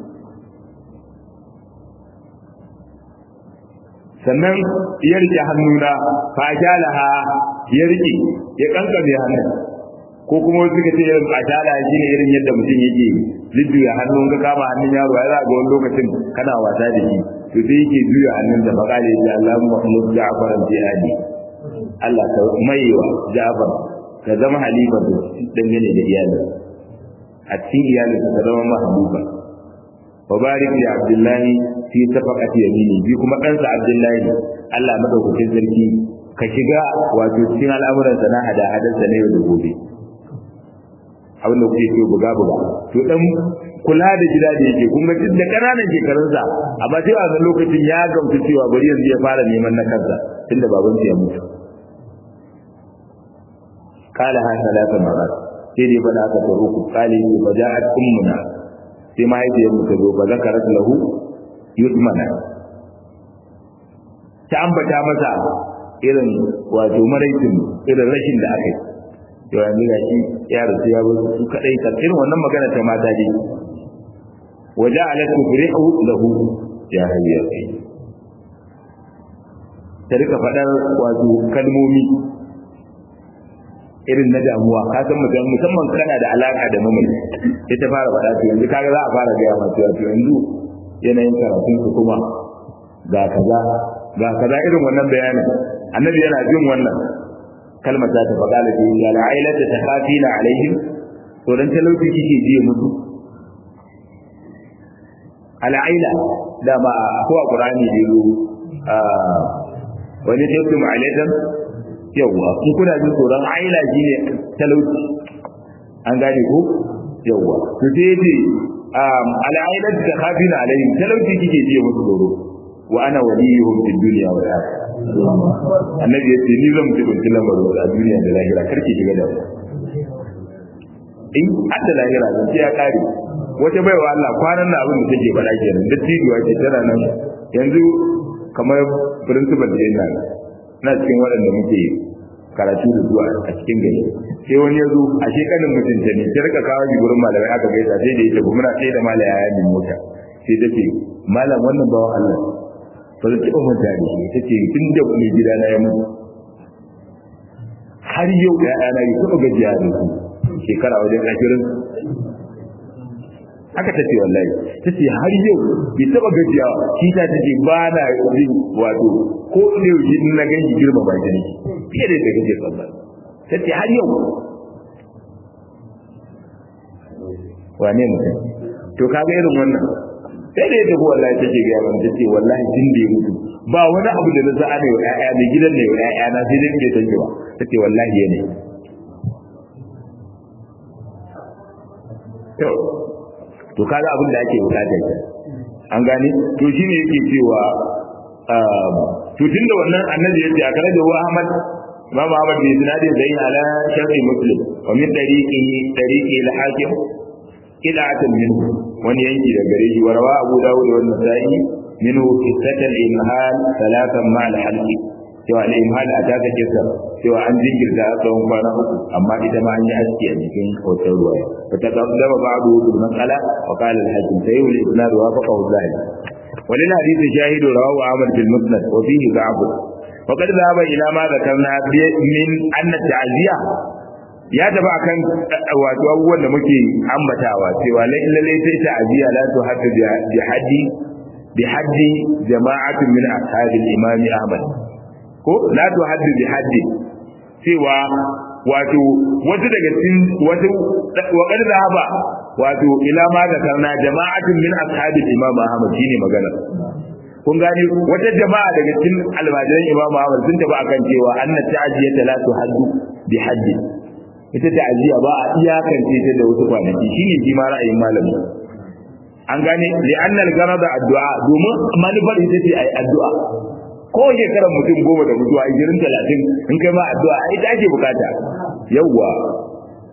sannan ya rike hannuna fa jalaha ya rike ya kankame hannun ko kuma wasu suka ce irin ajala shi ne irin yadda mutum yake jujjuya hannun ka kama hannun yaro ya za ga wani lokacin kana wasa da shi to sai yake juya hannun da faƙali ya Allah Muhammad Ja'far al-Jihadi Allah ka maiwa Ja'far ka zama halifa dangane da iyalin a cikin iyalin ka zama mahbuba wa barik li Abdullahi fi safaqati yamini bi kuma ɗansa Abdullahi Allah madaukakin sarki ka shiga wato cikin al'amuransa na hada-hadarsa na yau da gobe abin da kuke so buga buga to dan kula da gida da yake kun ga duk da kananan shekarunsa amma sai a wannan lokacin ya gamsu cewa bari yanzu ya fara neman na kansa tunda baban ya mutu kala ha salata marat sai dai bada aka tsaro ku kale ni fa ja'at ummuna sai mahaifiyar mu ta zo fa zakarat lahu yutmana ta ambata masa irin wato maraicin irin rashin da aka yi to yanzu ga shi ya rasu ya bar su kadai kan irin wannan magana ta mata dai waje alatu firihu lahu ya hayya ta rika fadar wato kalmomi irin na damuwa ka san mutum musamman kana da alaka da mamaye sai ta fara faɗa to yanzu kaga za a fara gaya masu to yanzu yanayin karatun su kuma ga kaza ga kaza irin wannan bayanin annabi yana jin wannan kalmar za ta faɗa da shi ga la'ailar da ta kafi na alaihim to dan talauci kike jiye musu al'aila da ba ko a qur'ani da yaro wani tafsir ma'alatan yawa in kuna jin tsoron aila shine talauci an gane ko yawa to sai ce al'ailar da kafi na alaihim talauci kike jiye musu tsoro wa ana waliyuhum fid dunya wal akhirah annabi ya ce ni zan jibinci lamarin a duniya da lahira karki shiga da in hadda lahira zan ce ya kare wata baiwa Allah kwanan na abin da take faɗa kenan da tijuwa ce tana nan yanzu kamar principal da yana na cikin waɗanda muke karatu da zuwa a cikin gari sai wani ya zo a shekanin mutunta ne ta rika kawo shi gurin malamai aka gaisa sai da ya tafi muna sai da malaya ya min mota sai ta ce malam wannan bawan Allah ba zai taɓa manta da shi ta ce tun da mai gida na ya mutu har yau da yana yi taɓa gajiya da su shekara wajen ashirin haka ta ce wallahi ta ce har yau bai taɓa gajiya shi ta ce ba na yin wato ko ne yau shi na ganshi girma ba ta ne fiye da ta gajiya sallah ta ce har yau wane mutum to kaga irin wannan sai da ya tafi wallahi take ga yaron tace wallahi tun da ya mutu ba wani abu da na za a ne wa ƴaƴa mai gidan ne wa ƴaƴa na sai dai bai san ba tace wallahi ne to to kaga abin da ake bukata ke an gane to shine yake cewa to tunda wannan annabi yace a kare da wa Ahmad Imam Ahmad bin Sinadi zai ala sharhi Muslim wa min tariqi tariqi al-Hakim qila'atan minhu wani yanki da gare shi warawa Abu Dawud wa Nasa'i minhu qissatan imhal salatan ma al-halqi cewa al-imhal a taka kisa cewa an jinkirta a tsawon kwana uku amma ita ma an yi aski a jikin hoton ruwaya fa ta kaddama ba'du bil mas'ala wa qala al-hakim sayyid al-isnad wa faqa al-zahid ولل حديث شاهد رواه أحمد في المسند وفيه ضعف وقد ذهب إلى ما ذكرنا من أن التعزية ya tafi akan wato abubuwan da muke ambatawa cewa lalle sai ta'ziya la tu haddu bi haddi bi haddi jama'atun min ashabil imam ahmad ko la tu haddu bi haddi cewa wato wata daga cikin wato wa qad zahaba wato ila ma da karna jama'atun min ashabil imam ahmad shine magana kun gani wata jama'a daga cikin almajiran imam ahmad sun tafi akan cewa anna ta'ziyata la tu haddu bi haddi ita ta'aziyya ba a iyakance ta da wasu kwanaki shine shi ma ra'ayin malami an gane li'anna al-garada addu'a domin manufar ita ce ai addu'a ko shekarar mutum goma da mutuwa ishirin talatin in kai ma addu'a ai ita ake bukata yawwa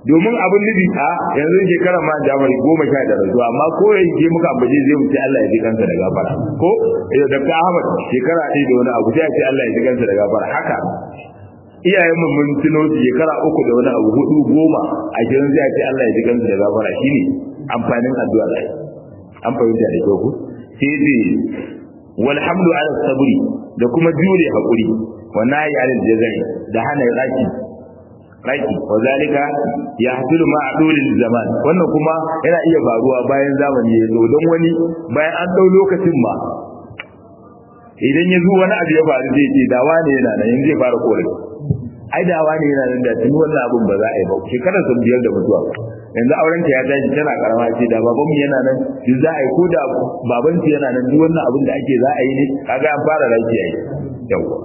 domin abin nufi a yanzu shekara ma jamari goma sha da rasuwa amma ko ya je muka ambace zai mu ce Allah ya ji kansa da gafara ko eh da ka Ahmad shekara ɗaya da wani abu sai ce Allah ya ji kansa da gafara haka iyayen mu mun tuno shekara uku da wani abu hudu goma a gidan zai ce Allah ya ji kansa da gafara shine amfanin addu'a da an fahimta da kyau ku sai dai walhamdu ala sabri da kuma jure hakuri wa nayi ala jazai da hana raki raki wa zalika ya hasilu ma adulil zaman wannan kuma yana iya faruwa bayan zamani ya zo don wani bayan an dau lokacin ma idan ya zo wani abu ya faru zai ce dawa ne yana nan yanzu zai fara korafi ai dawa ne yana nan da tuni wannan abun ba za a yi ba shekarar sun biyar da mutuwa yanzu auren ta ya tashi tana karama ce da baban mu yana nan duk za a yi ko da baban ta yana nan duk wannan abin da ake za a yi ne kaga an fara raki yayi yawa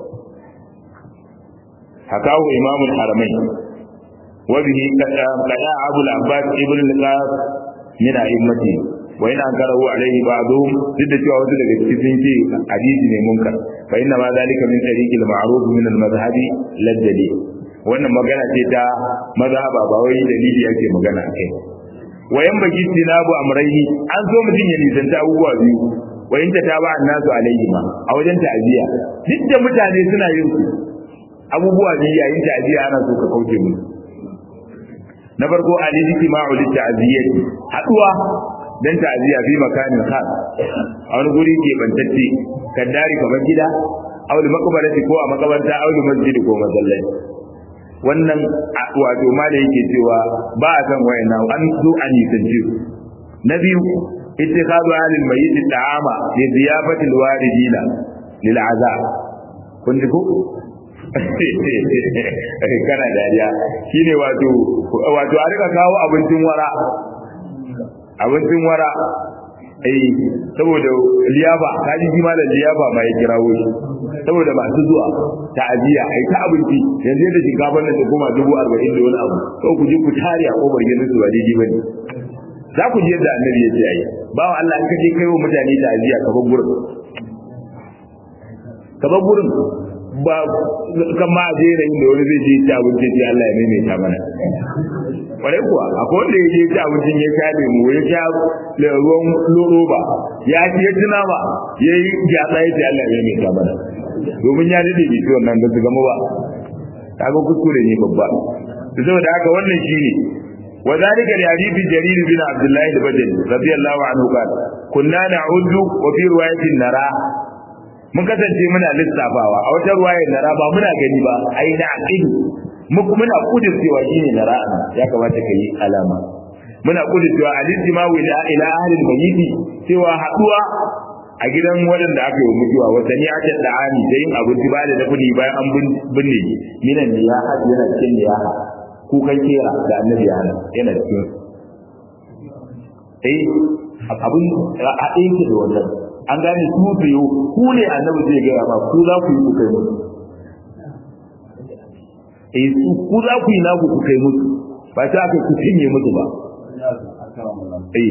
hakahu imamul haramain وبه قضاء أبو العباس ابن القاس من أئمته وإن أنكره عليه بعضهم ضد cewa wasu daga cikin ce hadisi ne munkar fa inna ma zalika min tariq al-ma'ruf min al-madhhab lad-dalil wannan magana ce ta mazhaba ba wai dalili ake magana kai wayan baki tinabu amrayhi an so mutum ya nisanta abubuwa biyu wayan ta taba annasu alaihi ma a wajen ta'aziya duk da mutane suna yin su abubuwa biyu yayin ta'aziya ana so ka kauce musu na farko al-ijtima'u lit-ta'ziyyati haduwa dan ta'ziya fi makanin khas a wani guri ke bantacce kaddari kamar gida aw li maqbarati ko a makabarta aw li masjid ko masallaci wannan wato ma da yake cewa ba a san wayanna an zo an yi tanji na biyu ittikhadu alil mayyit ta'ama li ziyafati al-waridina lil azab kun ji ko kana dariya shine wato wato a rika kawo abincin wara abincin wara eh saboda liyafa kaji shi ma da liyafa ma ya kirawo shi saboda masu zuwa ta'aziya ai ta abinci yanzu da shinkafar nan da kuma dubu arba'in da wani abu ko ku je ku tare a kofar gidan su ba daidai bane za ku ji yadda annabi ya ce ai bawa Allah in ka je kai wa mutane ta'aziya ka bar gurin ka bar gurin ba kan ma je da inda wani zai je ci abinci sai Allah ya maimaita mana kwarai kuwa akwai wanda ya je ci abincin ya sha lemu ya sha ruwan roba ya ci ya tuna ba ya yi gyatsa ya ce Allah ya maimaita mana domin ya dade bai ci wannan ba su gama ba kaga kuskure ne babba saboda haka wannan shine وذلك لحديث جرير بن عبد الله البجلي رضي الله عنه قال كنا نعد وفي رواية نرى mun kasance muna lissafawa a wata ruwaya na ba muna gani ba ai na aqidu muku muna kudin cewa shine na ra'a ya kamata kai alama muna kudin cewa al-ijtima wa ila ila ahli al-mayyit cewa haduwa a gidan wadanda aka yi mutuwa wata ni aka da'ani da yin abinci ba da dafuni bayan an binne minan ya haɗu yana cikin ya kukan kera da annabi ya hana yana cikin eh abin a ɗaya da wannan an gane su biyu ku ne annabi zai gaya ma ku za ku yi ku kai musu eh su ku za ku yi naku ku kai musu ba ta aka ku cinye musu ba eh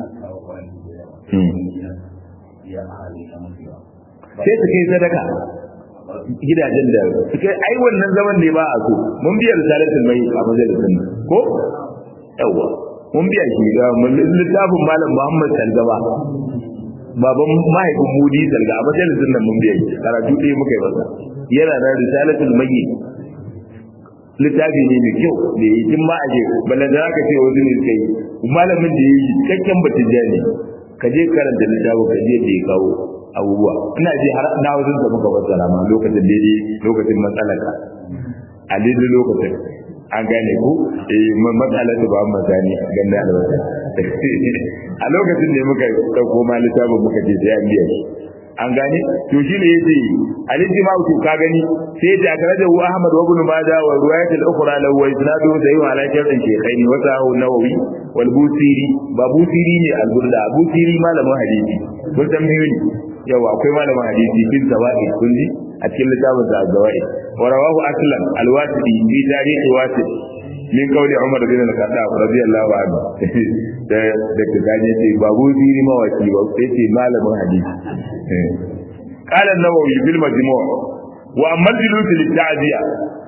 sai su kai sadaka gidajen da suka ai wannan zaman ne ba a so mun biya risalatul mai a majalisin ko yawa mun biya shi ga littafin malam Muhammad Salgaba baban mahaifin mudi salga a majalisin nan mun biya karatu ɗaya muka yi masa yana da risalatul mai littafi ne mai kyau da yi tun ma a je balle da zaka ce wasu ne suka yi malamin da yi cikakken batun jani ka je karanta littafin ka je da ya kawo abubuwa ina ji har na wajen da muka fassara ma lokacin daidai lokacin matsalaka a daidai lokacin an gane ku eh matsalar da ba mu gane ganna albasa a lokacin ne muka dauko ma littafin muka ce sai an biya shi an gane to shi ne yace al-ijma to ka gani sai yace akaraja hu ahmad wa ibn majah wa riwayat al-ukhra lahu wa isnadu sahih ala shartin shaykhain wa sahu nawawi wal busiri ba busiri ne al-burda busiri malamin hadisi kun san biyu ne yawa akwai malamin hadisi fil zawaid kun ji a cikin littafin sa zawaid wa rawahu aslan al-wasiti fi tarikh wasit min kauli umar bin al-khattab radiyallahu anhu da da kaje ce babu dini mawaki ba sai ce malamin hadisi قال النووي في المجموع واما الجلوس للتعزيه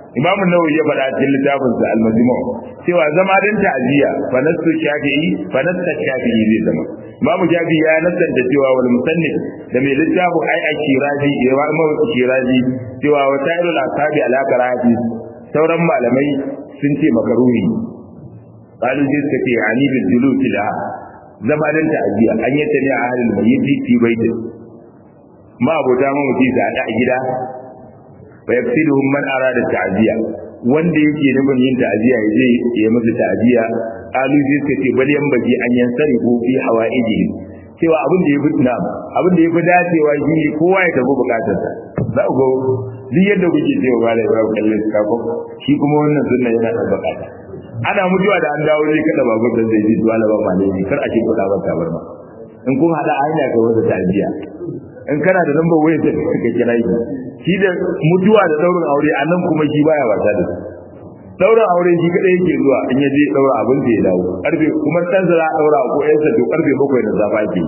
imamu nawawi ya faɗa cikin littafin sa al-majmu' cewa zama dan ta'ziya fa nasu shafi'i fa nasu shafi'i zai zama imamu shafi'i ya nasanta cewa wal musannif da mai littafin ai a kiraji ya wa imamu kiraji cewa wa ta'irul asabi ala karahati sauran malamai sun ce makaruhi qalu sai suka ce ani bil julus la zama dan ta'ziya an yi ta ne a halin mayyiti fi baitin ma abota mamaci da a gida fa yakfiluhum man arada ta'ziya wanda yake nufin yin ta'ziya ya je ya musu ta'ziya alu zai suka ce bal yambaji an yansari ko fi hawaiji cewa abin da yafi na abin da yafi dacewa shi kowa ya tafi bukatarsa za ku ga duk yadda kuke cewa ba da ba kallon kafo shi kuma wannan sunna yana da bukata ana mutuwa da an dawo zai kada babur da zai ji duwala ba malami kar a ce kuɗa ba tabarma in kun hada hanya ga wata ta'ziya in kana da lambar wayar da kake kira shi shi da mutuwa da daurin aure a nan kuma shi baya wasa da daurin aure shi kadai yake zuwa in ya je daura abin da ya dawo karfe kuma dan zara daura ko yan sa to karfe 7 na safa ke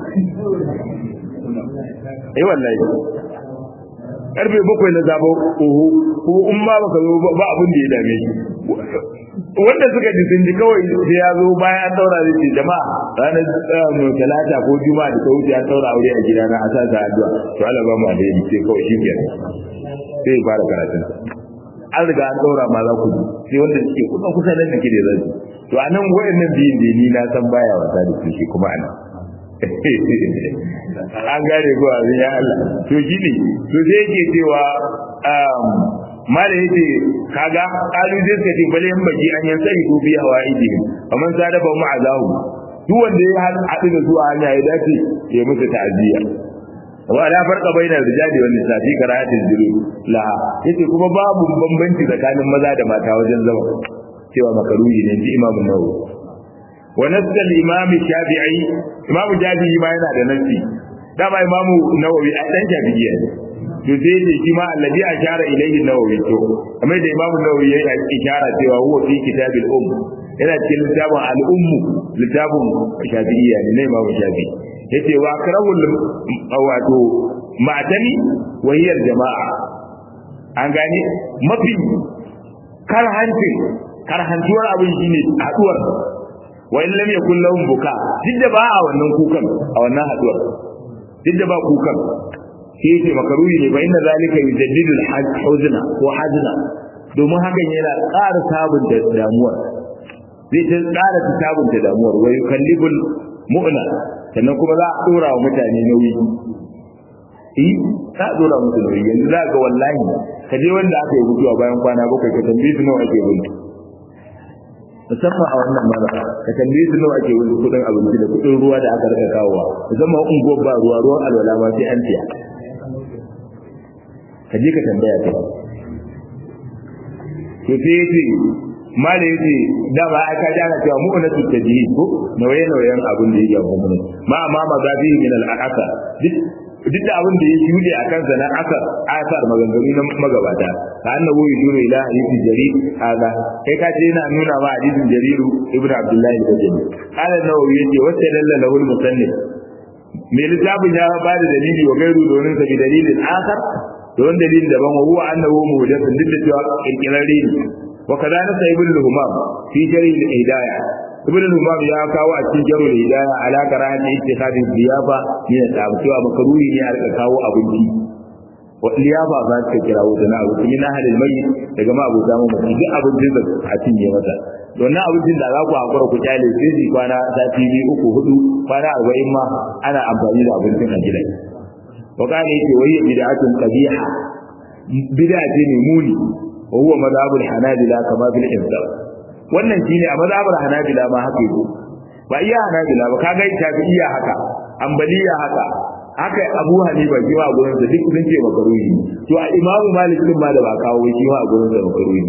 eh wallahi karfe 7 na zaba oho ko in ma baka zo ba abin da ya dame shi wanda suka ji sun ji kawai sai ya zo bayan an daura zai ce jama'a ranar talata ko juma'a da ta wuce an daura aure a gidana a sa ta addu'a to Allah ba mu alheri sai kawai shi kenan sai ya fara karatun an riga an daura ma za ku ji sai wanda suke kusa kusa nan da ke da zai to a nan wayannan biyun da ni na san baya wasa da su shi kuma anan an gane ko abin ya Allah to shi ne to sai yake cewa mala yace kaga kalu zai suka ce bale yan baki an yan sai ko bi hawaiji amman sadafa mu azahu duk wanda ya haɗu da su a hanya ya dace ya musu ta'aziyya wa la farqa baina rijali wan nisa fi qira'atil julud la yace kuma babu bambanci tsakanin maza da mata wajen zama cewa makaruhi ne ji imamu nawawi wa nasal imam shafi'i imamu shafi'i ma yana da nasi dama imamu nawawi a dan shafi'i ne to sai ne shi ma alladhi ashara ilayhi nawawi to kamar da imamu nawawi ya yi ishara cewa huwa fi kitabil um yana cikin littafin al-ummu littafin shafi'iyya ne na imamu shafi'i yace wa karahul wato matani wahiyar jama'a an gane mafi karhancin karhantuwar abin shine haduwar wa in lam yakul lahum buka duk da ba a wannan kukan a wannan haduwar duk da ba kukan sai yace makaruhi ne fa inna zalika yujaddidu al-huzna ko hazna domin hakan yana ƙara sabunta damuwar zai ta ƙara sabunta damuwar wa yukallibul mu'na sannan kuma za a dora wa mutane nauyi eh za a dora musu nauyi yanzu za ga wallahi ka je wanda aka yi mutuwa bayan kwana bakwai ka tambaye su nawa ake gudu musamman a wannan mara ka tambaye su nawa ake gudu kudin abinci da kudin ruwa da aka rika kawowa musamman unguwar ba ruwa ruwan alwala ma sai an tiya ka je ka tambaya ta to sai yace mala yace da ba aka ji ana cewa mu na tutaji ko nauye nauyen abin da yake gwamnati ma amma magabi min al aka duk duk da abin da ya shude a kansa na asar asar maganganu na magabata ka annabu yuduru ila hadisi jarir hada kai ka ce yana nuna ma hadisin jariru ibnu abdullahi al-bajali qala nawawi yace wacce dalla lahu al-musannif me littafin ya ba da dalili wa gairu domin sa bi dalilin asar don dalilin daban wa huwa annahu muhdathun duk da cewa kirkirarre ne wa kadana sa ibn al-humam fi jari al-hidayah ibn al-humam ya kawo a cikin jari al-hidayah ala karahati ittikhadin liyafa ne da cewa makaruhi ne a rika kawo abinci wa liyafa ba ta kira wuta na abu min ahlil mayyit daga ma abu zamu mutum duk abincin da a cinye mata wannan abincin da za ku hakura ku kyale sai ji kwana sati biyu uku hudu kwana arba'in ma ana amfani da abincin a gidan wa kana yake wai bid'atun qabiha bid'a ce ne muni wa huwa madhabul hanabila kama bil ibda wannan shine a madhabul hanabila ma haka yake ba iya hanabila ba kaga shafi'iyya haka ambaliya haka haka abu hanifa shi ma a gurin sa duk sun ce makaruhi to a imamu malik din ma da ba kawo shi ma a gurin sa makaruhi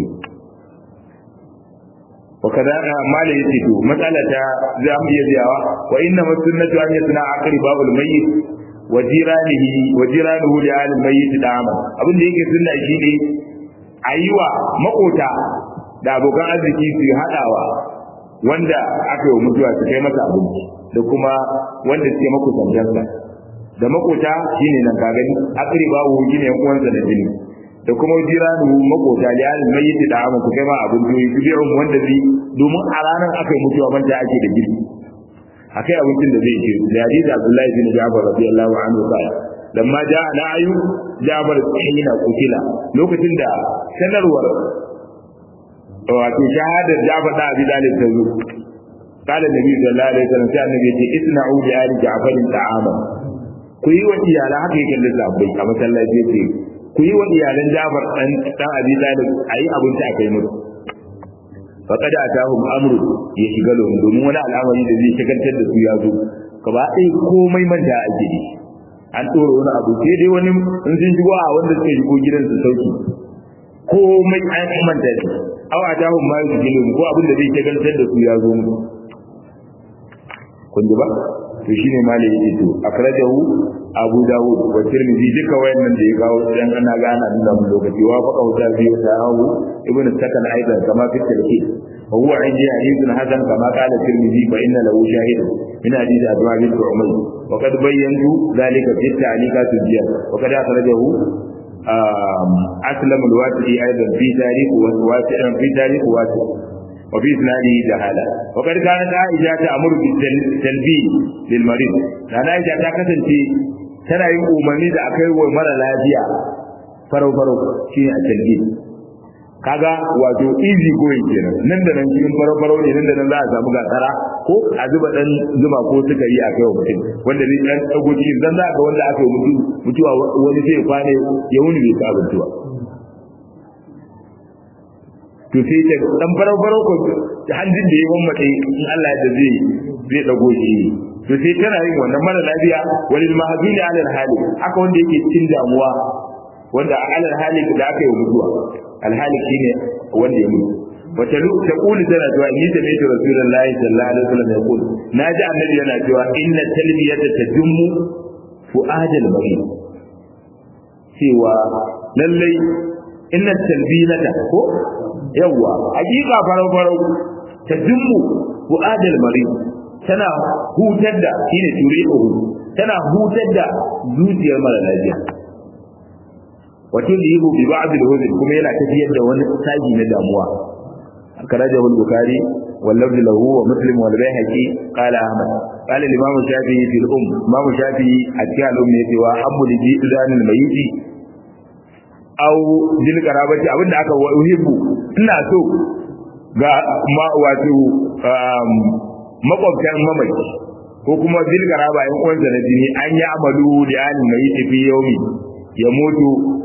وكذا ما لا يتدو مسألة زام يزيوا وإنما السنة أن يصنع عقل باب الميت وجيرانه وجيرانه لآل الميت دعما abin da yake sunna shine ayiwa makota da abokan arziki su hadawa wanda aka yi mutuwa su kai masa abinci da kuma wanda suke makusantarsa da makota shine nan ka gani akri babu shine yan uwansa da jini da kuma jiranu makota da yarin mai da amma ku kai ma abin doyi ku bi'un wanda zai domin a ranar aka yi mutuwa banta ake da girki akai abincin da zai ce da hadisi Abdullahi bin Jabir radiyallahu anhu qala lamma ja'a na'yu Jabir hina kutila lokacin da sanarwar wato shahadar Jabir da Abi Talib ta zo قال النبي صلى الله عليه وسلم sai annabi ce isna'u bi ali Ja'far ta'ama ku yi wa iyalan haka yake da sabbai a masallaci yace ku yi wa iyalan Jabir dan dan Abi Talib ayi abinci a kai musu faqad atahum amru ya shiga lahum domin wani al'amari da zai shagaltar da su ya zo gaba ɗaya komai manta ake yi an tsoro wani abu sai dai wani in sun shigo a wanda suka shigo gidan su sauki komai an manta ne aw atahum ma yusjilu ko abin da zai shagaltar da su ya zo musu kun ji ba to shine malai yake to akrajahu abu dawud wa tirmidhi duka wayannan da ya kawo dan ana gana da mun lokaci wa faqa wa tabi wa sahahu ibn sakan aidan kama fi tilki wa huwa indi hadithun hasan kama qala tirmidhi fa inna lahu shahid min hadith adwa bin umar wa qad bayyantu dhalika fi ta'liqat al-jiyad wa qad akhrajahu أسلم الواسعي أيضا في تاريخ واسع في تاريخ واسع وفي إسناده جهالة وقد كانت عائشة تأمر بالتلبين للمريض لأن عائشة تكتن في tana yin umarni da akai wa mara lafiya farau farau shi a talbi kaga wato easy going kenan nan da nan cikin farau farau ne nan da nan za a samu gasara ko a zuba dan zuma ko suka yi a kai wa mutum wanda zai dan dago cikin dan za ga wanda aka yi mutum mutuwa wani sai ya kwane ya wuni bai ta mutuwa to sai ta dan farau farau ko hanjin da ya mammace in Allah ya zai zai dago shi to sai tana yin wannan mara lafiya walil mahzuni alal hali haka wanda yake cikin damuwa wanda alal hali da aka yi mutuwa al hali shine wanda ya mutu wata lu ta kuli tana cewa ni da mai rasulullahi sallallahu alaihi wasallam ya kuli naji annabi yana cewa inna talbiyata tajummu fu'adal marid cewa lallai inna talbiyata ko yawa hakika farau farau tajummu fu'adal marid tana hutar da shine turihu tana hutar da zuciyar mara lafiya wato da yihu bi ba'd al-huzn kuma yana tafiyar da wani saji na damuwa karajahu al-bukhari wal lafz lahu wa muslim wal bayhaqi qala ahmad qala al-imam shafi'i fil um imam shafi'i a cikin al-um ne cewa habbu li jidanil mayyiti aw dil qarabati abinda aka uhibbu ina so ga ma wato makwabtan mamaci ko kuma zilgara ba yan uwansa na jini an yi amalu da yanin mai tafi yaumi ya mutu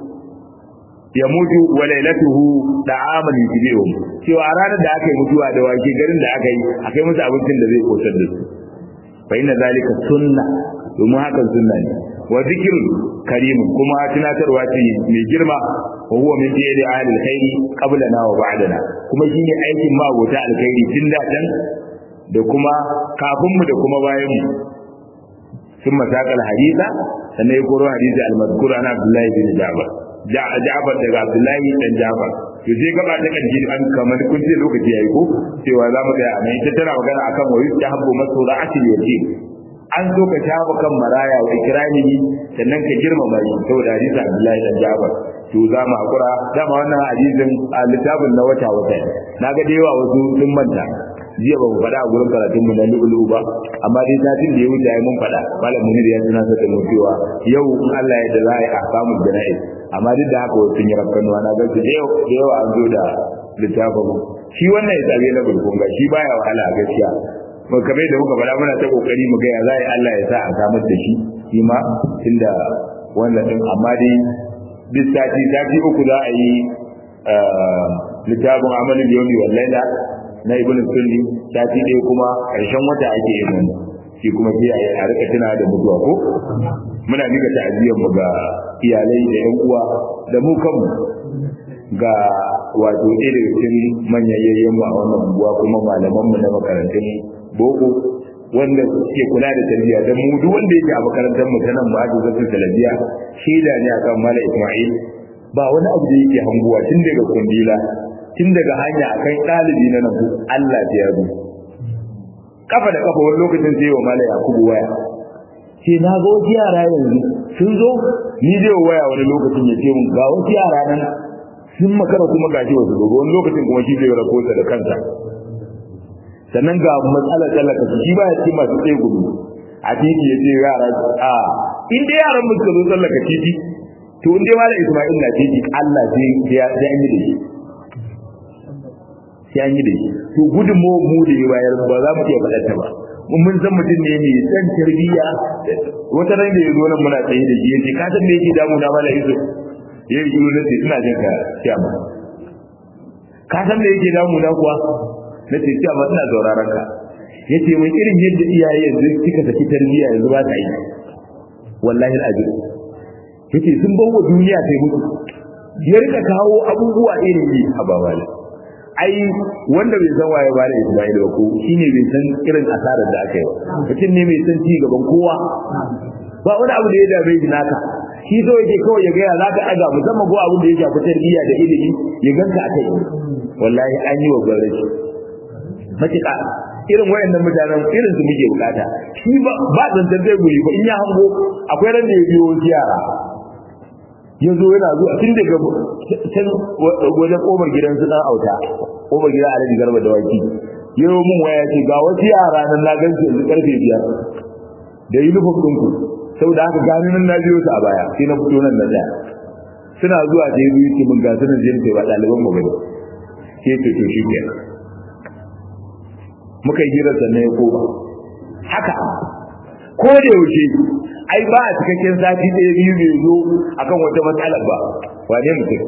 ya mutu wa lailatuhu da amal yujibihum cewa ranar da aka yi mutuwa da wake garin da aka yi akai musu abincin da zai kosar da su fa inna zalika sunna domin hakan sunna ne wa zikrun karim kuma tunatarwa ce mai girma wa huwa min fi'li ahli alkhairi qablana wa ba'dana kuma shine aikin magota alkhairi tun da can da kuma kafinmu da kuma bayanmu sun masakal hadisa sannan ya koro hadisi al-mazkur ana Abdullahi bin Ja'far Ja'far daga Abdullahi dan Ja'far to sai gaba ta kanji an kamar kun ce lokaci yayi ko cewa za mu ga amma ita tana magana akan wa yustahabbu masura asil yatim an so ka shafa kan maraya wa ikramihi sannan ka girmama shi saboda hadisi Abdullahi dan Ja'far to za mu hakura dama wannan hadisin a littafin na wata wata na ga da yawa wasu sun manta jiya ba mu faɗa a gurin karatun mu na lu'ulu ba amma dai satin da ya wuce ai mun faɗa malam munir ya tuna da mu cewa yau in Allah ya da za a yi ahkamul jana'iz amma duk da haka sun yi rakkanuwa na gaske da yawa an zo da littafin shi wannan ya tsabe na bulkunga shi baya wahala a gaskiya mu kabe da muka faɗa muna ta kokari mu ga ya za a yi Allah ya sa a samar da shi shi ma tunda wannan din amma dai duk sati sati uku za a yi littafin amalin yawmi wal laila na ibn sunni sati ɗaya kuma ƙarshen wata ake yin wannan shi kuma sai a rika tuna da mutuwa ko muna nika ta'aziyar mu ga iyalai da ƴan uwa da mu kanmu ga wato ɗaya daga cikin manyan yayyen mu a wannan unguwa kuma malaman mu na makarantun boko wanda suke kula da tarbiyya dan mu duk wanda yake a makarantar mu ta nan ba da zai talabiya shaida ne akan mala Isma'il ba wani abu da yake hanguwa tun daga kundila tun daga hanya akan ɗalibi na nan Allah ta yaro kafa da kafa wani lokacin sai wa mala Yakubu waya ce na ga wasu yara yanzu sun zo ni zai waya wani lokacin ya ce mun ga wasu yara nan sun makara kuma gashi wasu gobe wani lokacin kuma shi zai rakota da kansa sannan ga matsalar tsallaka shi ba ya ce masu tsaye gudu a titi ya ce yara a in dai yaran mu suka zo tsallaka titi to in dai malam Isma'il na titi Allah sai ya an yi da shi sai an yi da shi to gudun mu mu da bayar ba za mu iya faɗar ta ba mun san mutum ne mai san tarbiyya wata ran da ya zo nan muna tsaye da shi yace ka san me yake damu na malam Isu ya yi shiru nace ina jin ka kiyama ka san me yake damu na kuwa nace kiyama ina sauraron ka yace mun irin yadda iyaye yanzu kika saki tarbiyya yanzu ba ta yi wallahi al'ajir yace sun bawa duniya sai mutu ya rika kawo abubuwa irin yi a babala ai wanda bai san waye bala Isma'il ba ko shine bai san irin asarar da aka yi mutum ne mai san ci gaban kowa ba wani abu da ya dame shi naka shi so yake kawai ya gaya za ka ɗaga musamman ko abin da ya shafi tarbiyya da ilimi ya ganka a kai wallahi an yi wa gwamnati matuƙa irin wayannan mutanen irin su muke bukata shi ba ba zantar zai guri ba in ya hango akwai ran da ya biyo wasu yara ya zo yana zuwa tun daga can wajen kofar gidan su dan auta kofar gidan alhaji garba da waki ya yi mun waya ce ga wasu yara nan na gan su yanzu karfe biyar da uniform ɗinku saboda haka gani nan na biyo su a baya sai na fito nan na tsaya suna zuwa da ya biyu ce mun ga sunan jin ba ɗaliban mu bane sai ce to shi kenan muka yi hirar sannan ya koma haka ko da yaushe ai ba a cikakken sati ɗaya biyu bai zo akan wata matsalar ba wane mutum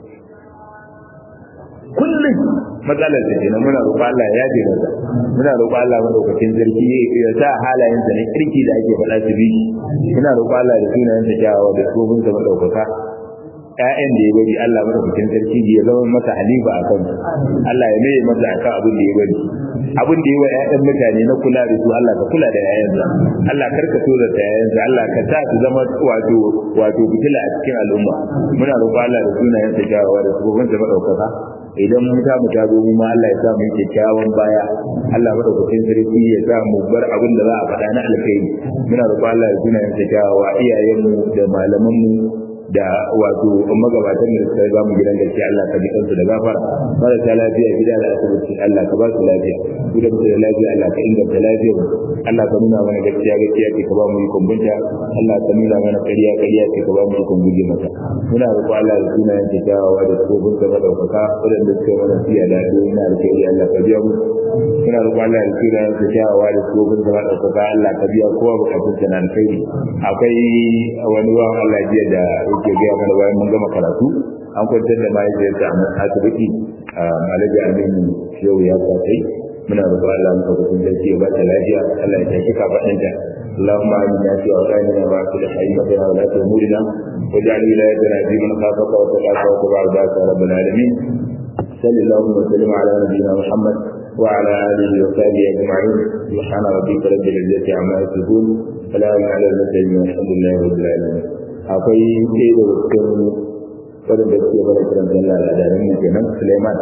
kullum matsalar da kenan muna roƙo Allah ya yaje masa muna roƙo Allah madaukakin sarki ya sa halayen sa na kirki da ake faɗa su bi muna roƙo Allah da sunayen sa kyawawa da tsofin sa madaukaka ƴaƴan da ya bari Allah madaukakin sarki ya zama masa halifa a kansu Allah ya mai masa akan abin da ya bari abin da yi wa ƴaƴan mutane na kula da su Allah ka kula da ƴaƴansa Allah karka so da ƴaƴansa Allah ka sa su zama wato wato fitila a cikin al'umma muna roƙo Allah da sunayen sa kyawawa da tsofin sa madaukaka idan mun ta mu ta zo mu ma Allah ya sa mu yi kyakkyawan baya Allah madaukakin sarki ya sa mu bar abin da za a faɗa na alkhairi muna roƙo Allah ya sunayen sa kyawawa iyayenmu da malamanmu da wato magabatan da suka ga mu gidan gaskiya Allah ka ji kansu da gafara marasa lafiya gida da asibiti Allah ka ba su lafiya gidan da lafiya Allah ka inganta lafiyar Allah ka nuna mana gaskiya gaskiya ce ka ba mu ikon binta Allah ka nuna mana ƙarya ƙarya ce ka ba mu ikon guje mata muna roƙo Allah da sunayen ta kyawawa da tsofin da madaukaka waɗanda suka mana siya da addu'o'i na alkhairi Allah ka biya mu muna roƙo Allah da sunayen ta kyawawa da tsofin da madaukaka Allah ka biya kowa bukatun ta na alkhairi akwai wani wa Allah jiya da yake gaya mana bayan mun gama karatu an kwantar da mahaifiyarta a asibiti a malaji aminu yau ya kwatai muna roƙo Allah muka gudun da ke ba ta lafiya Allah ya tashi kafaɗinta اللهم آمنا في أوطاننا وأصل حياتنا ولاة أمورنا واجعل ولايتنا في من خافك واتقاك واتبع رضاك يا رب العالمين صل اللهم وسلم على نبينا محمد وعلى آله وصحبه أجمعين سبحان ربك رب العزة عما يصفون سلام على المرسلين والحمد لله رب العالمين akwai ɗaya da cikin waɗanda suke bada kiran sallah da adamin mu kenan Suleiman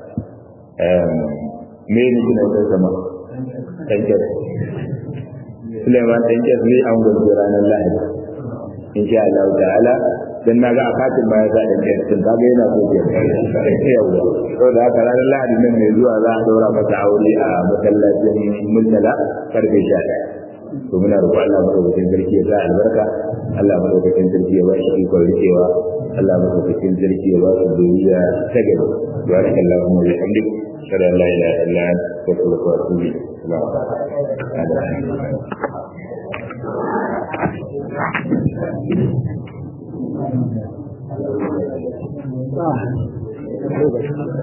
me ne kina da sama tanker Suleiman tanker ne an gwaje ranar Lahadi insha Allah ta'ala dan naga a katin ma ya sa tanker tun kaga yana so ke yawa saboda haka ranar Lahadi nan mai zuwa za a daura masa aure a masallacin Murtala karfe 11 to muna roƙon Allah madaukakin sarki ya sa albarka Allah madaukakin sarki ya ba shi ikon rikewa Allah madaukakin sarki ya ba su duniya ta gaba baraka Allahumma wa bihamdik shada la ilaha illa anta astaghfiruka wa atubu ilayk